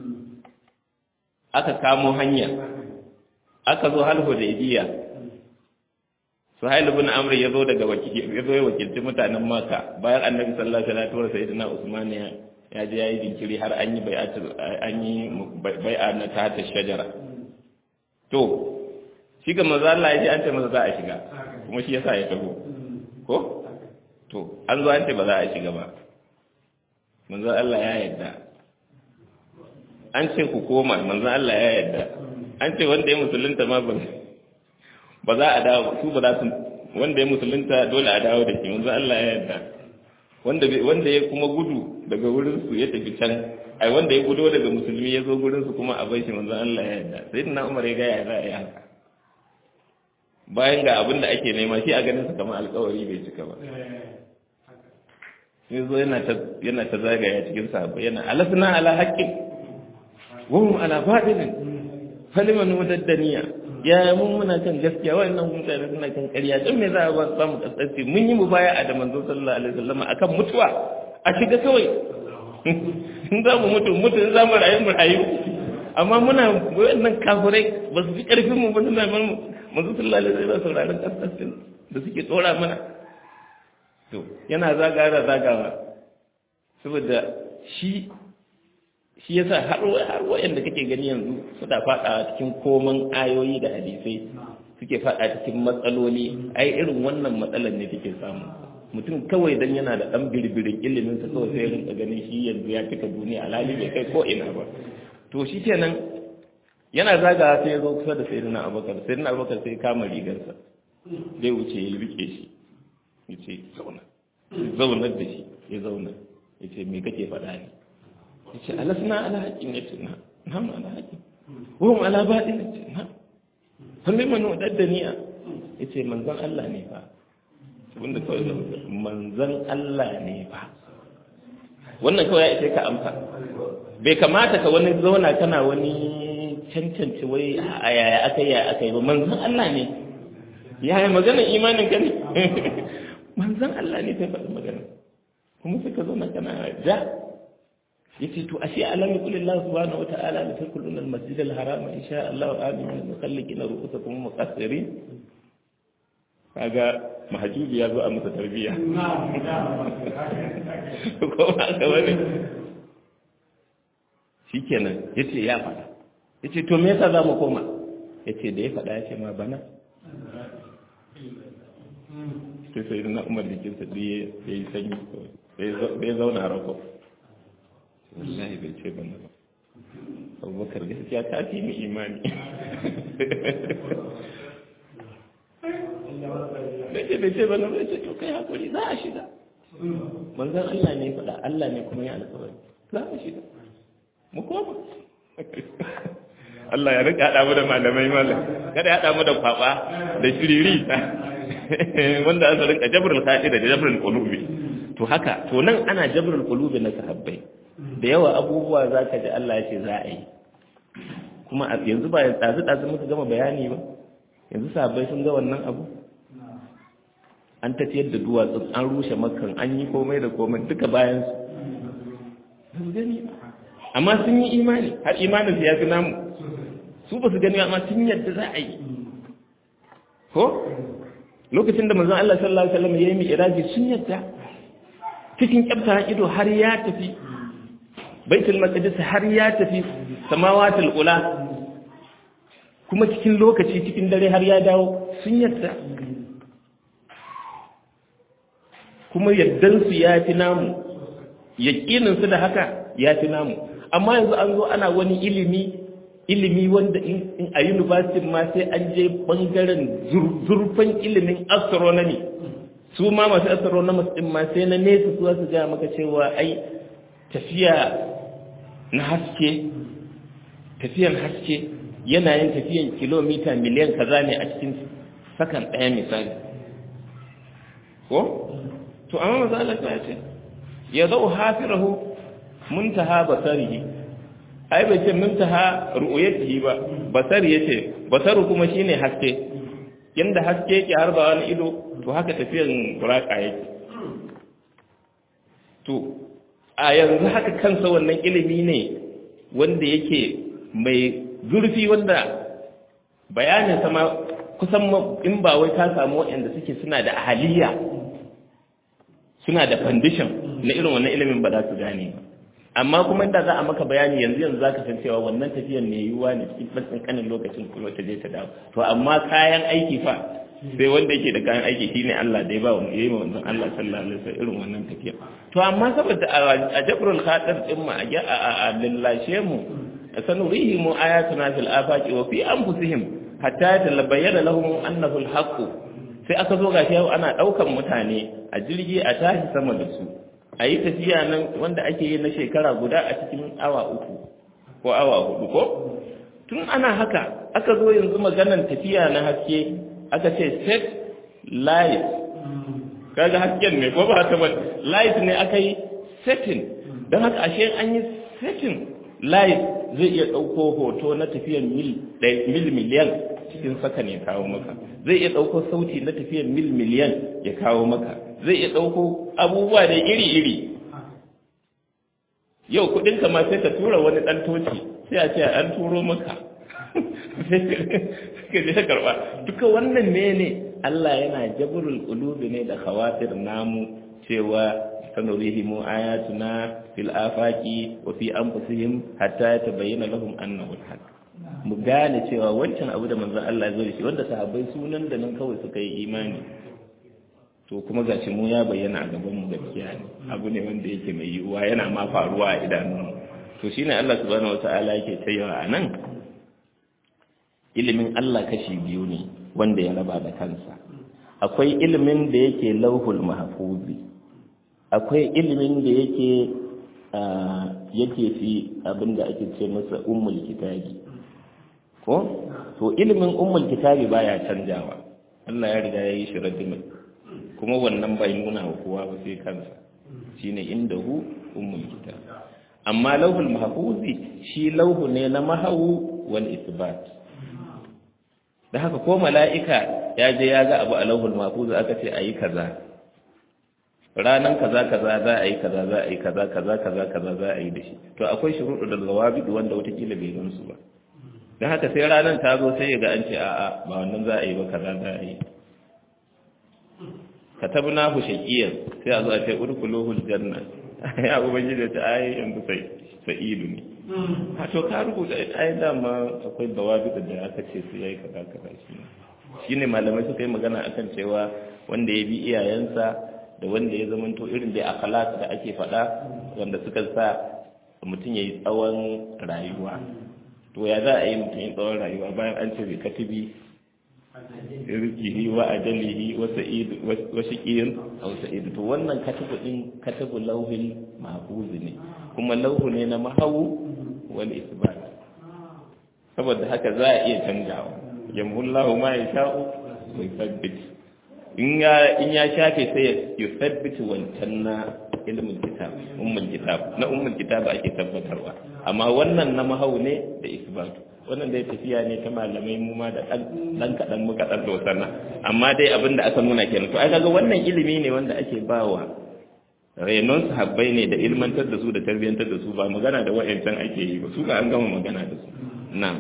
aka kamo hanya aka zo hal hudaybiya suhail ibn amr ya zo daga ya zo ya wakilci mutanen maka bayan annabi sallallahu alaihi wasallam sayyidina usman ya ya je yayi dinkiri har an yi bai'atu an yi bai'a na ta shajara to shi ga manzo Allah ya ji an ce masa za a shiga kuma shi yasa ya taho ko to an zo an ce ba za a shiga ba manzo Allah ya yarda an ce ku koma manzo Allah ya yarda an ce wanda ya musulunta ma ba ba za a dawo su ba za su wanda ya musulunta dole a dawo da shi manzo Allah ya yarda wanda wanda ya kuma gudu daga wurin su ya tafi can ai wanda ya gudo daga musulmi ya zo gurin su kuma a bai shi manzo Allah ya yarda sayyidina Umar ya ga ya za a yi haka bayan ga abin da ake nema shi a ganin su kamar alkawari bai cika ba sai zo yana ta yana ta zagaya cikin sahabbai yana alasna ala haqqin wa hum ala batilin faliman mudaddaniya ya mun muna kan gaskiya wannan mutane suna kan ƙarya dan me za a ba samu kasance mun yi mubaya'a da manzo sallallahu alaihi wasallam akan mutuwa a shiga kawai in za mu mutu mutu in za mu rayu mu rayu amma muna wannan kafirai ba su fi ƙarfin mu ba suna mun manzo sallallahu alaihi wasallam sauraron kasance da suke tsora mana to yana zagawa zagawa saboda shi shi yasa har har wayanda kake gani yanzu suna fada cikin koman ayoyi da hadisai suke fada cikin matsaloli ai irin wannan matsalar ne take samu mutum kawai dan yana da dan birbirin ilimin sa kawai sai rinka ganin shi yanzu ya cika duniya alhali bai kai ko ina ba to shi kenan yana zagawa sai ya zo kusa da sayyidina abubakar sayyidina abubakar sai kama rigarsa zai wuce ya rike shi ya ce zauna zaunar da shi ya zauna ya ce me kake faɗa ne ya ce alasna ala haƙin ya ce na nam ala haƙin wuhum ala baɗin ya ce na wani manu daddaniya ya ce manzan Allah ne fa wanda kawai manzan Allah ne fa wannan kawai ya ce ka amsa bai kamata ka wani zauna kana wani cancance wai a yaya aka yi yaya aka yi ba manzan Allah ne yaya maganar imanin ka ne manzan Allah ne sai faɗi magana kuma suka zauna kana ja yace to ashe alam yaqul Allah subhanahu wa ta'ala la tadkhuluna al-masjid al-haram insha Allah amin mukhalliqina ru'usakum muqassirin kaga mahajubi ya zo a masa tarbiya ko ba ka wani shikenan yace ya faɗa yace to me yasa za mu koma yace da ya faɗa yace ma bana sai sai na umar da kinsa da ya yi sanyi bai zauna rako wallahi bai ce bana ba abubakar gaskiya ta fi mu imani bai ce bai ce bana bai ce to kai hakuri za a shiga manzan Allah ne faɗa Allah ne kuma ya alƙawari za a shiga mu koma Allah ya rika haɗa mu da malamai malam kada ya haɗa mu da kwaba da shiriri wanda an rinka jabrul khadi da jabrul qulubi to haka to nan ana jabrul qulubi na sahabbai da yawa abubuwa zaka ji Allah ya ce za a yi kuma yanzu ba yanzu dazu muka gama bayani ba yanzu sahabbai sun ga wannan abu an tafiyar da duwatsu an rushe makkan an yi komai da komai duka bayan su gani amma sun yi imani har imanin su ya fi namu su ba su gani amma sun yadda za a yi ko lokacin da manzon Allah sallallahu alaihi wasallam yayi mi'raji sun yadda cikin kyafta ido har ya tafi baitul maqdis har ya tafi samawatul ula kuma cikin lokaci cikin dare har ya dawo sun yadda kuma yaddan su ya fi namu yaqinin su da haka ya fi namu amma yanzu an zo ana wani ilimi ilimi wanda in a university ma sai an je bangaren zurfan ilimin astronomy su ma masu astronomers din ma sai na nesa su su gaya maka cewa ai tafiya na haske tafiyan haske yana yin tafiyan kilomita miliyan kaza ne a cikin sakan ɗaya misali ko to amma maza Allah ya ce ya zau hafirahu muntaha basarihi ai bai ce muntaha ru'yatihi ba basari yace basaru kuma shine haske yanda haske yake harba wani ido to haka tafiyan buraka yake to a yanzu haka kansa wannan ilimi ne wanda yake mai zurfi wanda bayanin sama kusan in ba wai ka samu waɗanda suke suna da ahaliya suna da foundation na irin wannan ilimin ba za su gane ba amma kuma inda za a maka bayani yanzu yanzu za ka san cewa wannan tafiyan ne yiwuwa ne cikin ɗan ƙanƙanin lokacin kuma ta je ta dawo to amma kayan aiki fa sai wanda yake da kayan aiki shine Allah da ya ba wani yayi manzon Allah sallallahu alaihi wasallam irin wannan tafiya to amma saboda a jabrul khatir din mu a lallashe mu sanurihim ayatuna fil afaqi wa fi anfusihim hatta yatabayyana lahum annahu al-haqq sai aka zo gashi yau ana daukan mutane a jirgi a tashi sama da su a yi tafiya nan wanda ake yi na shekara guda a cikin awa uku ko awa hudu ko tun ana haka aka zo yanzu maganan tafiya na haske aka ce set light kaga hasken ne ko ba ta ba light ne aka yi setting don haka ashe an yi setting light zai iya ɗauko hoto na tafiyan mil mil miliyan cikin saka ne kawo maka zai iya ɗauko sauti na tafiyan mil miliyan ya kawo maka zai iya ɗauko abubuwa da iri-iri yau kuɗinka ma sai ka tura wani ɗan toci sai a ce an turo maka sai ka je karɓa duka wannan ne ne Allah yana jabrul qulubi ne da khawatir namu cewa sanurihim ayatuna fil afaqi wa fi anfusihim hatta yatabayyana lahum annahu al-haq mu gane cewa wancan abu da manzon Allah ya zo da shi wanda sahabbai sunan da nan kawai suka yi imani to kuma gashi mu ya bayyana a gaban mu gaskiya ne abu ne wanda yake mai yiwuwa yana ma faruwa a idanun to shine Allah subhanahu wataala yake cewa a nan ilimin Allah kashi biyu ne wanda ya raba da kansa akwai ilimin da yake lauhul mahfuzi akwai ilimin da yake yake fi abinda ake ce masa ummul kitabi ko to ilimin ummul kitabi baya canjawa Allah ya riga ya yi shi radimin kuma wannan bai nuna wa kowa ba sai kansa shine indahu ummul kitab amma lauhul mahfuzi shi lauhu ne na mahawu wal isbat da haka ko mala'ika ya je ya ga abu a lauhul mahfuzi aka ce ayi kaza ranan kaza kaza za a yi kaza za a yi kaza kaza kaza kaza za a yi da shi to akwai shuruɗu da zawabi wanda watakila bai gan su ba don haka sai ranar ta zo sai ya ga an ce a'a ba wannan za a yi ba kaza za a yi katabna hu shaqiyan sai a zo a ce udkhuluhul janna ya ubangiji ta ai yanzu sai sa'idu ne a to ka rubuta ai dama akwai dawabi da aka ce su yayi kaza kaza shi shine malamai suka yi magana akan cewa wanda ya bi iyayensa da wanda ya zamanto irin da akhlaq da ake faɗa wanda suka sa mutum yayi tsawon rayuwa to ya za a yi mutum yin tsawon rayuwa bayan an ce bai katibi rizkihi wa ajalihi wa sa'id wa shaqiyin aw sa'id to wannan katibu din katibu lauhil mahfuz ne kuma lauhu ne na mahawu wal isbat saboda haka za a iya canjawa yamhullahu ma yasha'u wa yuthabbit in ya in ya shafe sai ya yuthabbit wancan na ilmin kitab ummul kitab na ummul kitab ake tabbatarwa amma wannan na mahau ne da isbatu wannan dai tafiya ne ta malamai mu ma da dan kadan muka dan dosana amma dai abin da aka nuna kenan to ai kaga wannan ilimi ne wanda ake bawa renon sahabbai ne da ilmantar da su da tarbiyantar da su ba magana da wa'ancan ake yi ba su ga an gama magana da su na'am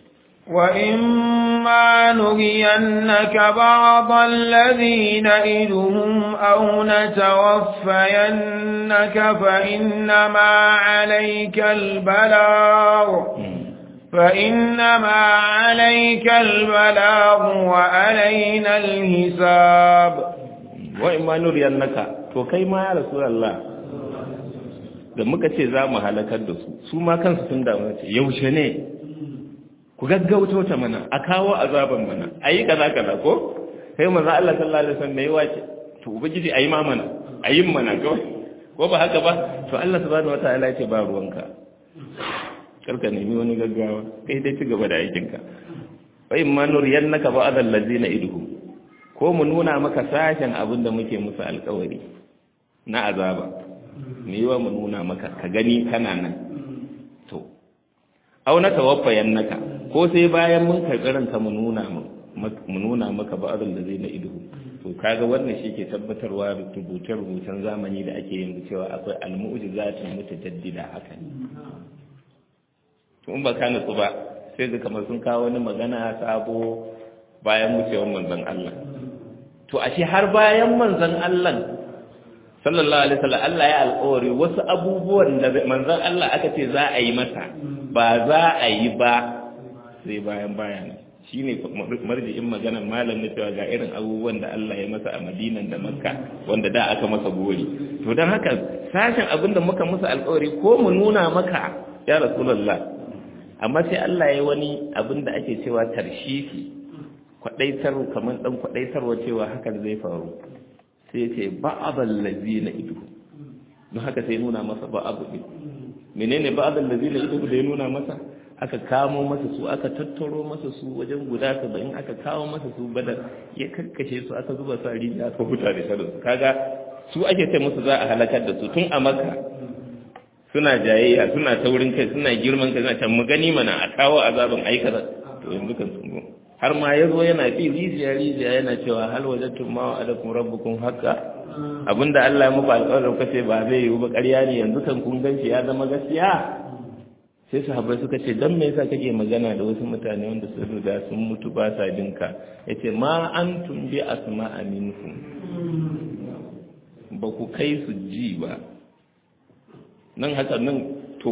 وإما نرينك بعض الذي نئدهم أو نتوفينك فإنما عليك البلاغ فإنما عليك البلاغ وعلينا الحساب وإما نرينك to kai ma ya rasulullah da muka ce za mu halakar da su su ma kansu sun damu ce yaushe ne ku gaggauto ta mana a kawo azaban mana a yi kaza kaza ko sai manzo Allah sallallahu alaihi wasallam yayi wace to ubangiji ayi ma mana ayi mana kawai ko ba haka ba to Allah subhanahu wataala ya ce ba ruwanka karka nemi wani gaggawa kai dai ci gaba da aikin ka wa in ma nuriyannaka ba'd allazina idhum ko mu nuna maka sashen abin da muke musu alƙawari na azaba me yiwa mu nuna maka ka gani kana nan to au na tawaffayan naka ko sai bayan mun karɓi ranka mu nuna mu nuna maka ba'adun da zai na ido to kaga wannan shi ke tabbatarwa rubuce rubucen zamani da ake yin cewa akwai almu'jizatun mutajaddida haka ne to in ba ka nutsu ba sai ga kamar sun kawo wani magana sabo bayan wucewar manzon Allah to ashe har bayan manzon Allah sallallahu alaihi wasallam Allah ya alƙawari wasu abubuwan da manzon Allah aka ce za a yi masa ba za a yi ba sai bayan bayan shine marji'in maganar malam na cewa ga irin abubuwan da Allah ya masa a Madinan da Makka wanda da aka masa gori to dan haka sashen abin da muka musu alƙawari ko mu nuna maka ya rasulullah amma sai Allah ya wani abin da ake cewa tarshifi kwadaitar kamar dan kwadaitarwa cewa hakan zai faru sai ce ba'adal ladina idu don haka sai nuna masa ba'adu din menene ba'adal ladina idu da ya nuna masa aka kamo masa su aka tattaro masa su wajen guda saba'in aka kawo masa su badar ya karkashe su aka zuba sa rijiya aka huta da shaɗu su kaga su ake ce musu za a halakar da su tun a makka suna jayayya suna taurin kai suna girman kai suna can mu gani mana a kawo azabin aikata to yanzu kan sun har ma ya zo yana fi rijiya rijiya yana cewa hal wajattum ma wa'adakum rabbukum haqqa abinda Allah ya muku alƙawarin kace ba zai yiwu ba ƙarya ne yanzu kan kun ganci ya zama gaskiya sai sahabbai suka ce dan me yasa kake magana da wasu mutane wanda sun riga sun mutu ba sa jinka yace ma antum bi asma'a minkum ba ku kai su ji ba nan haka nan to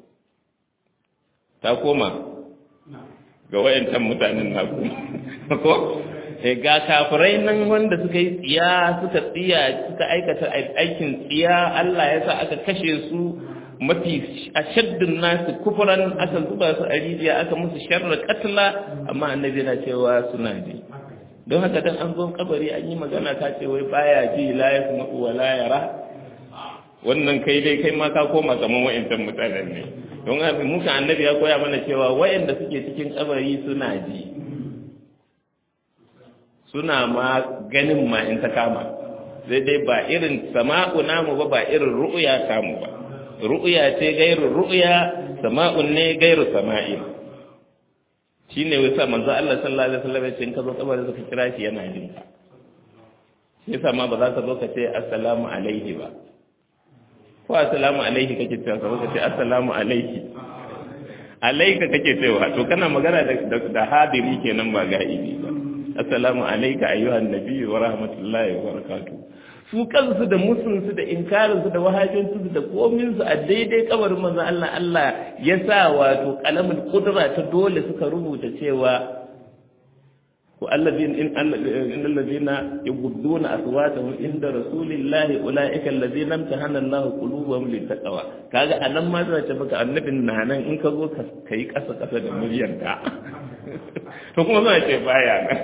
ta koma ga wayancan mutanen naku ko ga kafirai nan wanda suka yi tsiya suka tsiya suka aikata aikin tsiya Allah ya sa aka kashe su mafi ashaddun nasu kufuran aka zuba su a rijiya aka musu sharra katla amma annabi na cewa suna ji don haka dan an zo kabari an yi magana ta ce wai baya ji la yasma'u wa la yara wannan kai dai kai ma ka koma kaman wayancan mutanen ne don haka muka annabi ya koya mana cewa wayanda suke cikin kabari suna ji suna ma ganin ma in ta kama sai dai ba irin sama'u namu ba ba irin ru'ya samu ba ru'ya ce gairu ru'ya sama'un ne gairu sama'in shine wasa manzo Allah sallallahu alaihi wasallam ya ce in ka zo kabarin ka kira shi yana jin ka shi yasa ma ba za ka zo ka ce assalamu alaihi ba ko assalamu alaihi kake cewa ka ka ce assalamu alaihi alaika kake cewa to kana magana da da hadiri kenan ba ga'ibi ba assalamu alayka ayyuhan nabiyyu wa rahmatullahi wa barakatuh su kansu da musunsu da inkarinsu da wahajensu da kominsu a daidai kabarin manzo Allah Allah ya sa wato kalamin kudura ta dole suka rubuta cewa ko allazina in allazina yughdduna aswatahum inda rasulillahi ulaika allazina amtahana Allahu qulubahum littaqwa kaga anan ma zai ce maka annabin na nan in ka zo ka kai kasa kasa da muryarka to kuma zai ce baya nan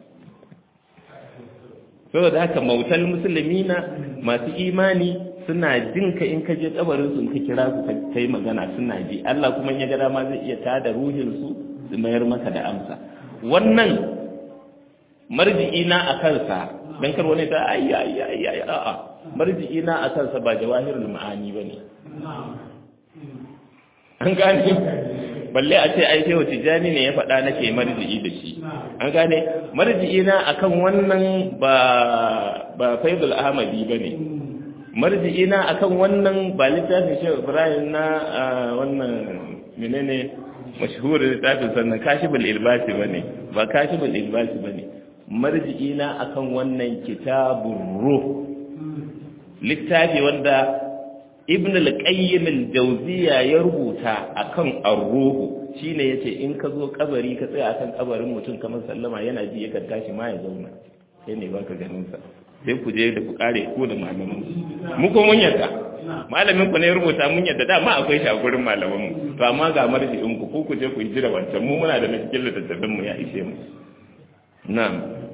saboda haka mautal musulmina masu imani suna jin ka in ka je kabarin su ka kira su ka kai magana suna ji Allah kuma ya ga dama zai iya tada ruhin su su mayar maka da amsa wannan marji'ina a kansa dan kar wani ta ayya ayya ayya a'a marji'ina a kansa ba jawahirul ma'ani bane an gane balle a ce ai shehu tijani ne ya faɗa nake marji'i da shi an gane marji'i na akan wannan ba ba faidul ahmadi bane marji'i na akan wannan ba littafin shehu ibrahim na wannan menene mashhur littafin sannan kashibul ilbasi bane ba kashibul ilbasi bane marji'i na akan wannan kitabur ruh littafi wanda ibn al-qayyim al-jawziya ya rubuta akan ar-ruhu shine yace in ka zo kabari ka tsaya akan kabarin mutum kamar sallama yana ji yakan tashi ma ya zauna sai ne baka ganin sa sai ku je da ku kare ko da malamin mu ko mun yadda malamin ku ne ya rubuta mun yadda da ma akwai shi a gurin malaman mu to amma ga marji'in ku ko ku je ku jira wancan mu muna da na cikin littattafan mu ya ishe mu na'am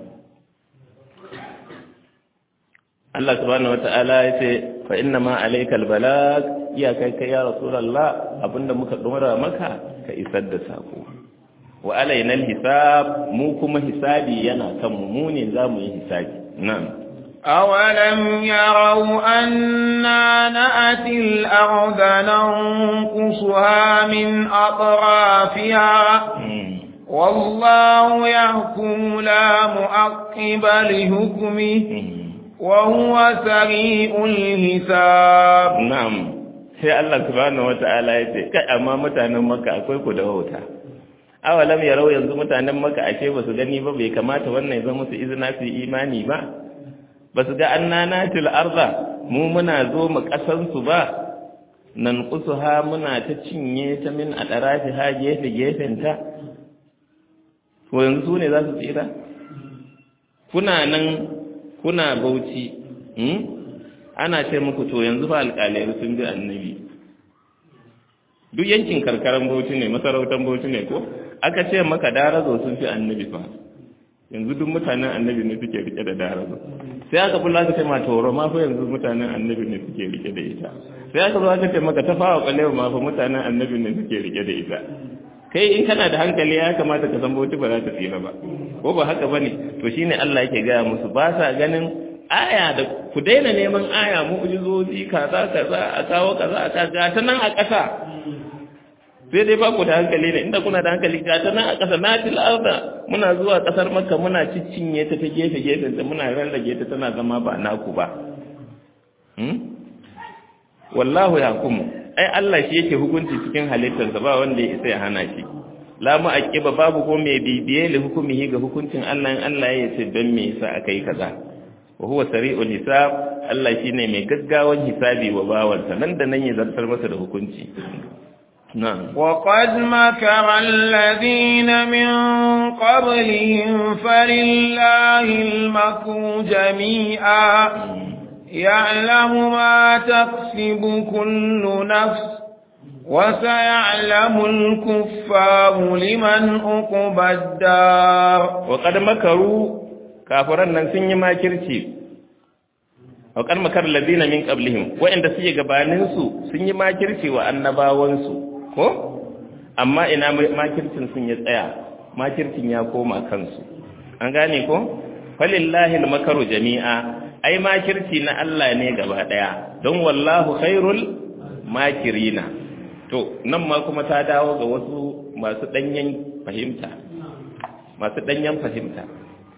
Allah subhanahu wata'ala ya ce fa inna ma alaikal balag iya kai kai ya rasulullah abinda muka dora maka ka isar da sako wa alaina hisab mu kuma hisabi yana kan mu mu ne zamu yi hisabi na'am أولم يروا أنا نأتي الأرض ننقصها من أطرافها والله يحكم لا مؤقب لحكمه وهو سريع الحساب نعم sai Allah subhanahu wata'ala ya ce kai amma mutanen Makka akwai ku da wauta awalam yarau yanzu mutanen Makka ashe ba su gani ba bai kamata wannan ya zama su izina su imani ba ba su ga annanatil arda mu muna zo mu kasan su ba nan kusuha muna ta cinye ta min a darafi ha gefe gefen ta to yanzu ne za su tsira kuna nan kuna bauchi ana ce muku to yanzu fa alƙalai sun bi annabi duk yankin karkaran bauchi ne masarautar bauchi ne ko aka ce maka darazo sun fi annabi fa yanzu duk mutanen annabi ne suke rike da darazo sai aka bulla ka ce ma toro ma fa yanzu mutanen annabi ne suke rike da ita sai aka zo aka ce maka tafawa kwalewa ma fa mutanen annabi ne suke rike da ita kai in kana da hankali ya kamata ka san bauchi ba za ta tsira ba ko ba haka bane to shine Allah yake gaya musu ba sa ganin aya da ku daina neman aya mu'jizozi kaza kaza a kawo kaza a kaza ta nan a ƙasa sai dai ba ku da hankali ne inda kuna da hankali ga ta nan a ƙasa na til arda muna zuwa ƙasar makka muna ciccinye ta ta gefe gefen ta muna rarrage ta tana zama ba naku ba wallahu yahkumu ai Allah shi yake hukunci cikin halittarsa ba wanda ya isa ya hana shi la mu'aqiba babu ko mai bibiye li hukumihi ga hukuncin Allah in Allah ya ce dan me yasa akai kaza wa huwa sari'ul hisab Allah shine mai gaggawan hisabi wa bawansa nan da nan ya zartar masa da hukunci na'am وقد مكر الذين من قبلهم فلله المكر جميعا يعلم ما تكسب كل نفس وسيعلم الكفار لمن أقبى الدار وقد مكروا kafiran nan sun yi makirci wa kan makar ladina min qablihim wa'anda suke gabanin su sun yi makirci wa annabawan su ko amma ina makircin sun ya tsaya makircin ya koma kansu an gane ko falillahi almakaru jami'a ai makirci na Allah ne gaba daya don wallahu khairul makirina to nan ma kuma ta dawo ga wasu masu danyen fahimta masu danyen fahimta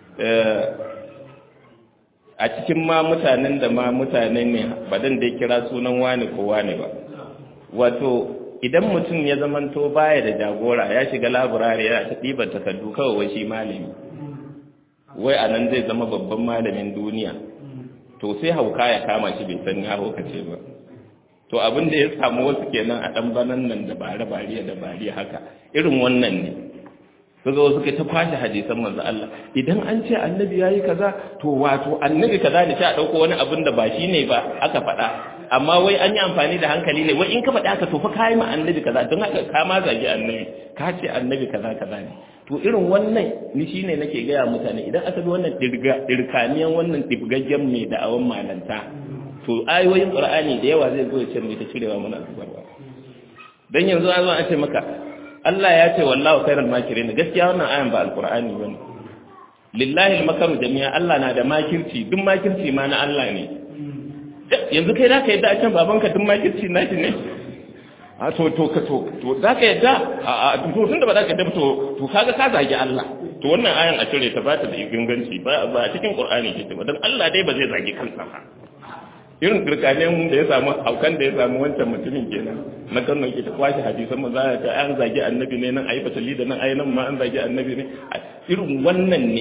a cikin ma mutanen da ma mutane ne ba dan da kira sunan wani ko wani ba wato idan mutum ya zamanto baya da jagora ya shiga laburare ya ta ɗiban takardu kawai wai shi malami wai a nan zai zama babban malamin duniya to sai hauka ya kama shi bai san ya haukace ba to abin da ya samu wasu kenan a ɗan banan nan da bare bariya da bariya haka irin wannan ne su zo suka ta kwashe hadisan manzo Allah idan an ce annabi yayi kaza to wato annabi kaza ne sai a dauko wani abin da ba shi ne ba aka faɗa amma wai an yi amfani da hankali ne wai in ka faɗa ka to fa kai ma annabi kaza don haka ka ma zagi annabi ka ce annabi kaza kaza ne to irin wannan ni shine nake gaya mutane idan aka bi wannan dirga dirkaniyan wannan dibgaggen mai da'awan malanta to ayoyin qur'ani da yawa zai zo ya ce mai ta cirewa mana zubarwa dan yanzu an zo an ce maka Allah ya ce wallahu khairal makirin gaskiya wannan ayan ba alqur'ani bane lillahi almakaru jami'a Allah na da makirci duk makirci ma na Allah ne yanzu kai zaka yadda a can babanka duk makirci naki ne a to to ka to to zaka yadda a to tunda ba zaka yadda to to kaga ka zagi Allah to wannan ayan a cire ta ba ta da inganci ba ba a cikin qur'ani ke ba dan Allah dai ba zai zagi kansa ba irin kirkanen da ya samu haukan da ya samu wancan mutumin kenan na kano ke ta kwashe hadisan mu za ta an zagi annabi ne nan ayi fatali da nan ayi nan ma an zagi annabi ne irin wannan ne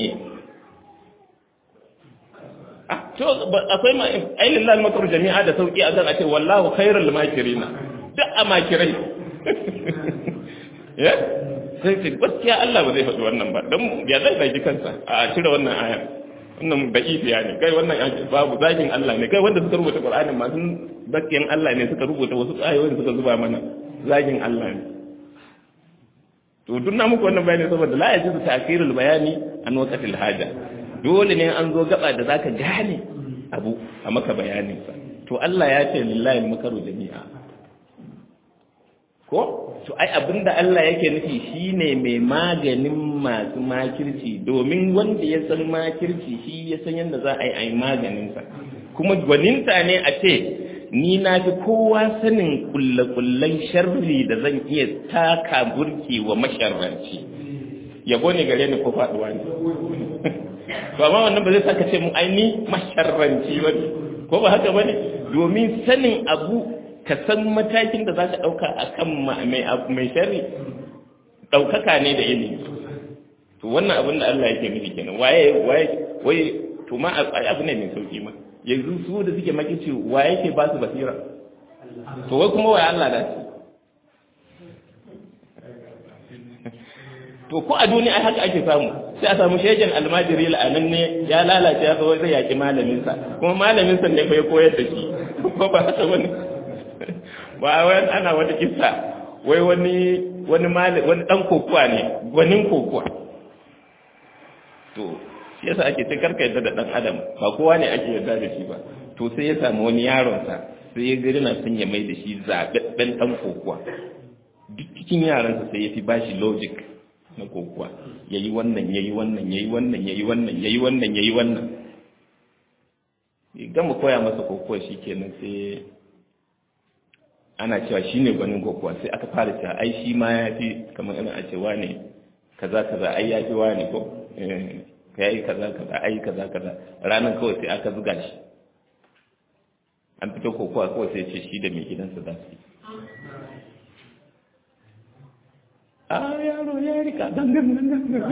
to akwai ma ai lillahi makar jami'a da sauki a zan a ce wallahu khairul makirina duk a makirai ya sai ce gaskiya Allah ba zai faɗi wannan ba don ya zai zagi kansa a cire wannan aya wannan da'ifiya ne kai wannan babu zagin Allah ne kai wanda suka rubuta Qur'ani ma sun zakiyan Allah ne suka rubuta wasu ayoyin suka zuba mana zagin Allah ne to duk na muku wannan bayani saboda la yajuzu ta'khirul bayani an waqtil haja dole ne an zo gaba da zaka gane abu a maka bayanin sa to Allah ya ce lillahi makaru jami'a ko to ai abinda Allah yake nufi shine mai maganin masu makirci domin wanda ya san makirci shi ya san yadda za a yi a yi maganinsa kuma gwaninta ne a ce ni na fi kowa sanin kullakullan sharri da zan iya taka burki wa masharranci yabo ne gare ni ko faduwa ne to amma wannan ba zai saka ce mu ai ni masharranci ba ko ba haka bane domin sanin abu ka san matakin da za ka ɗauka a kan mai shari ɗaukaka ne da ilimi to wannan abin da Allah yake nufi kenan waye waye waye to ma abu ne mai sauki ma yanzu su da suke makici waye ke ba su basira to wai kuma waye Allah da su to ko a duniya ai haka ake samu sai a samu shegen almajiri la'anan ne ya lalace ya zo zai yaki malamin sa kuma malamin sa ne bai koyar da shi ko ba haka bane ba wai ana wata kissa wai wani wani mali wani dan kokuwa ne gwanin kokuwa to shi yasa ake ce karka yadda da dan adam ba kowa ne ake yarda da shi ba to sai ya samu wani yaron sa sai ya gari na sun ya mai da shi zababben dan kokuwa duk cikin yaran sa sai ya fi bashi logic na kokuwa yayi wannan yayi wannan yayi wannan yayi wannan yayi wannan yayi wannan gama koya masa kokuwa shikenan sai ana cewa shi ne gwanin kokowa sai aka fara cewa ai shi ma ya fi kamar ina a cewa ne kaza kaza ai ya fi wa ne ko ka yi kaza kaza ai kaza kaza ranar kawai sai aka zuga shi an fito kokowa kawai sai ce shi da mai gidansa za su yi a yaro ya rika dangan dangan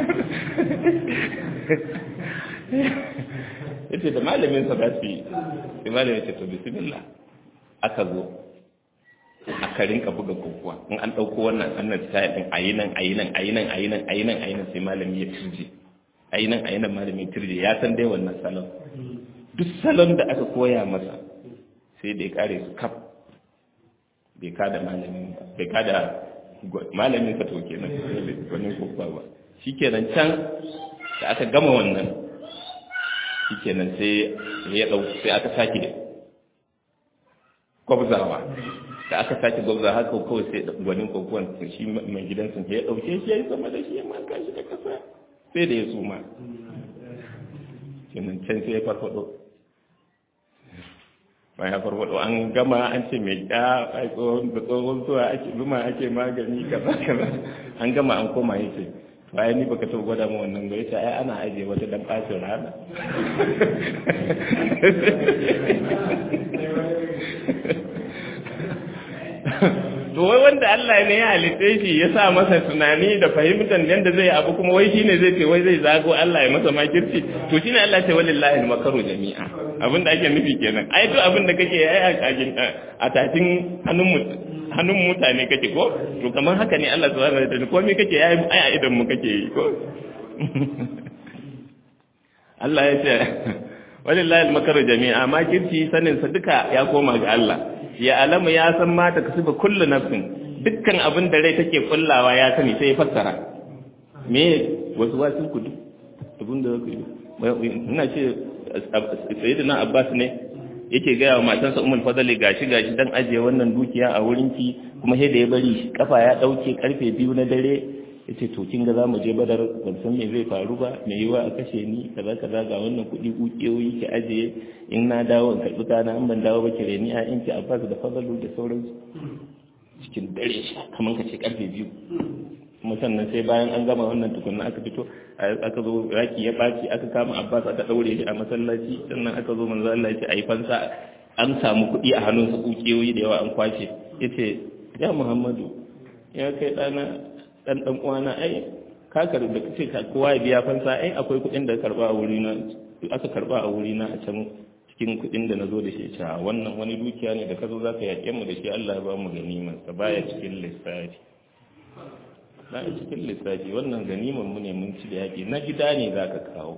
yace da malamin sa ba su yi sai malamin ce to bismillah aka zo aka rinka buga kokuwa in an ɗauko wannan annan style din ayi nan ayi nan ayi nan ayi nan ayi nan ayi nan sai malami ya turje ayi nan ayi nan malami ya turje ya san dai wannan salon duk salon da aka koya masa sai da ya kare su kaf bai kada malamin bai kada malamin ka to kenan wannan kokuwa ba shikenan can da aka gama wannan shikenan sai ya dau sai aka sake gwabzawa da aka sake gwabza haka kawai sai gwanin kokuwan shi mai gidansa ya dauke shi ya yi sama da shi ya maka shi da kasa sai da ya suma kenan can sai ya farfado bayan ya farfado an gama an ce mai ya ai tsohon da tsohon zuwa ake zuma ake magani kaza kaza an gama an koma ya ce bayan ni baka taɓa gwada mu wannan ba yace ai ana ajiye wata dan bacin rana to wai wanda Allah ne ya halitta shi ya sa masa tunani da fahimtar yadda zai abu kuma wai shine zai ce wai zai zago Allah ya masa makirci to shine Allah ce walillahi al-makaru jami'a abin da ake nufi kenan ai duk abin da kake ai a tatin hannun hannun mutane kake ko to kamar haka ne Allah subhanahu wa ta'ala komai kake ai ai a idan mu kake yi ko Allah ya ce walillahi al-makaru jami'a makirci sanin sa duka ya koma ga Allah ya alamu ya san mata kasuba kullu nafsin dukkan abin da rai take kullawa ya sani sai ya fassara me wasu wasu ku duk abin da zaka yi ina ce sayyidina Abbas ne yake gaya wa matansa Ummul Fadli gashi gashi dan ajiye wannan dukiya a wurin ki kuma sai da ya bari kafa ya dauke karfe biyu na dare yace to kin ga zamu je Badar ban san me zai faru ba me yiwa a kashe ni kaza kaza ga wannan kuɗi kukiyoyi ki ajiye in na dawo in karɓi kana in ban dawo ba ki reni a in ki Abbas da Fadlu da sauransu cikin dare kamar ka ce karfe biyu kuma sannan sai bayan an gama wannan tukunna aka fito aka zo raki ya baci aka kama Abbas aka daure shi a masallaci sannan aka zo manzo Allah ya ce ayi fansa an samu kuɗi a hannun su kukiyoyi da yawa an kwace yace ya Muhammadu ya kai dana dan dan uwana ai ka karbi da kace ka kowa ya biya fansa ai akwai kuɗin da karba a wuri na aka karba a wuri na a can cikin kuɗin da nazo da shi a wannan wani dukiya ne da ka zo zaka yaƙe mu da shi Allah ya ba mu ganiman sa baya cikin lissafi baya cikin lissafi wannan ganiman mu ne mun ci da yaƙi na gida ne zaka kawo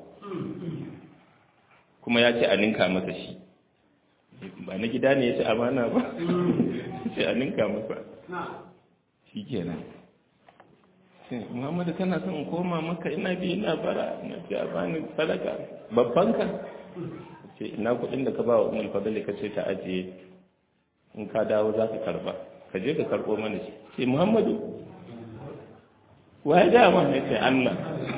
kuma ya ce a ninka masa shi ba na gida ne ya ce amana ba ce a ninka masa shi kenan muhammadu kana son koma maka ina bi ina bara ina ce a bani sadaka babban ka ce ina kudin da ka ba wa umar fadali ka ce ta ajiye in ka dawo za ka karba ka je ka karbo mana shi ce muhammadu wa ya gaya ma ya ce allah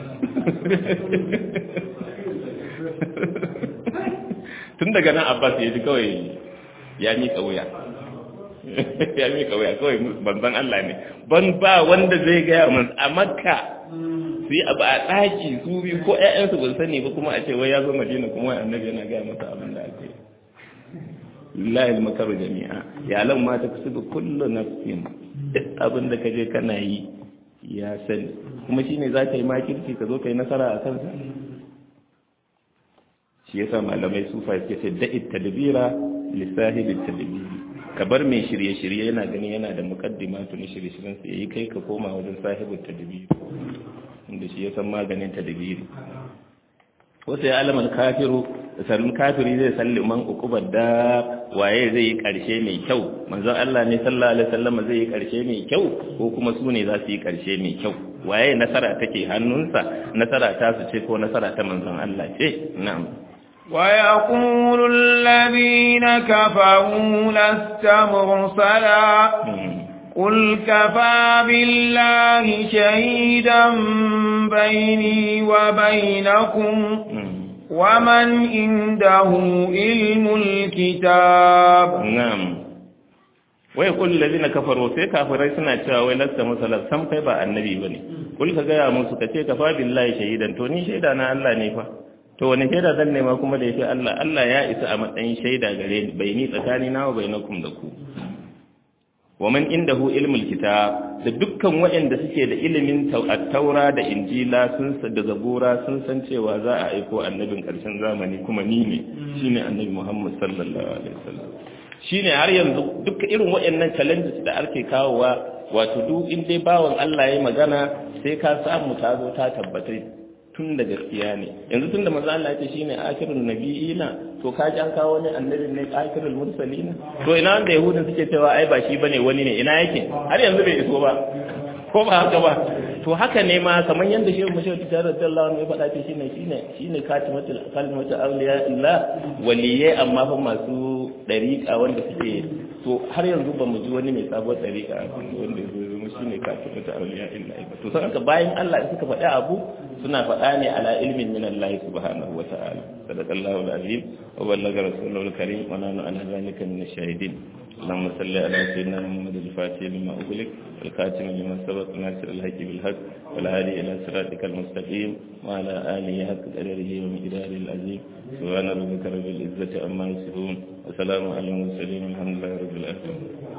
tun daga nan abbas ya ji kawai ya miƙa wuya ya miƙa wuya kawai banzan Allah ne ban ba wanda zai gaya mun a makka su yi abu a ɗaki su biyu ko ƴaƴansu ban sani ba kuma a ce wai ya zo madina kuma wai annabi yana gaya masa abin da ake lillahi makaru jami'a ya lan ma ta kusubu kullu nafsin duk abin da kaje kana yi ya sani kuma shine za ka yi makirci ka zo ka yi nasara a kansa shi yasa malamai sufa suke ce da'it tadbira lisahibi tadbiri ka bar mai shirye-shirye yana gani yana da mukaddimatu na shirye-shiryen sa yayi kai ka koma wajen sahibu tadbiri inda shi ya san maganin tadbiri wata ya alamar kafiru sarrin kafiri zai salli man ukubar da waye zai yi karshe mai kyau manzon Allah ne sallallahu alaihi wasallam zai yi karshe mai kyau ko kuma su ne za su yi karshe mai kyau waye nasara take hannunsa nasara ta su ce ko nasara ta manzon Allah ce na'am ويقول الذين كفروا لست مرسلا قل كفى بالله شهيدا بيني وبينكم ومن عنده علم الكتاب نعم ويقول الذين كفروا sai kafirai suna cewa wai lasta musala sam kai ba annabi bane kul ka ga musu kace kafa billahi shahidan to ni shaida na Allah ne fa to wani shaida zan nema kuma da yake Allah Allah ya isa a matsayin shaida gare ni bai ni tsakani na wa bainakum da ku wa man indahu ilmul kitab da dukkan waɗanda suke da ilimin taura da injila sun da zabura sun san cewa za a aiko annabin ƙarshen zamani kuma ni ne shine annabi Muhammad sallallahu alaihi wasallam shine har yanzu duk irin waɗannan challenges da ake kawowa wato duk in dai bawan Allah ya magana sai ka samu ta zo ta tabbatar tun da gaskiya ne yanzu tun da maza Allah ya ce shine akhirun nabiyina to ka ji an kawo wani annabin ne akhirul mursalina to ina wanda yahudin suke cewa ai ba shi bane wani ne ina yake har yanzu bai iso ba ko ba haka ba to haka ne ma kamar yadda shehu mashi wata tare da Allah ya faɗa ce shine shine shine katimatul kalimatu awliya illa waliyai amma fa masu dariƙa wanda suke to har yanzu ba mu ji wani mai sabon dariƙa wanda ya zo shine katimatul awliya illa to sai haka bayan Allah suka faɗi abu suna faɗa ne ala ilmin min Allah subhanahu wa ta'ala sadaqallahu al-azim wa ballaga rasuluhu al-karim wa nanu ala zalika min ash-shahidin اللهم صل على سيدنا محمد الفاتح لما أغلق والكاتم لما سبق ناصر الحق بالحق والهادي إلى صراطك المستقيم وعلى آله حق قدره ومقداره العظيم سبحان ربك رب العزة عما يصفون وسلام على المرسلين والحمد لله رب العالمين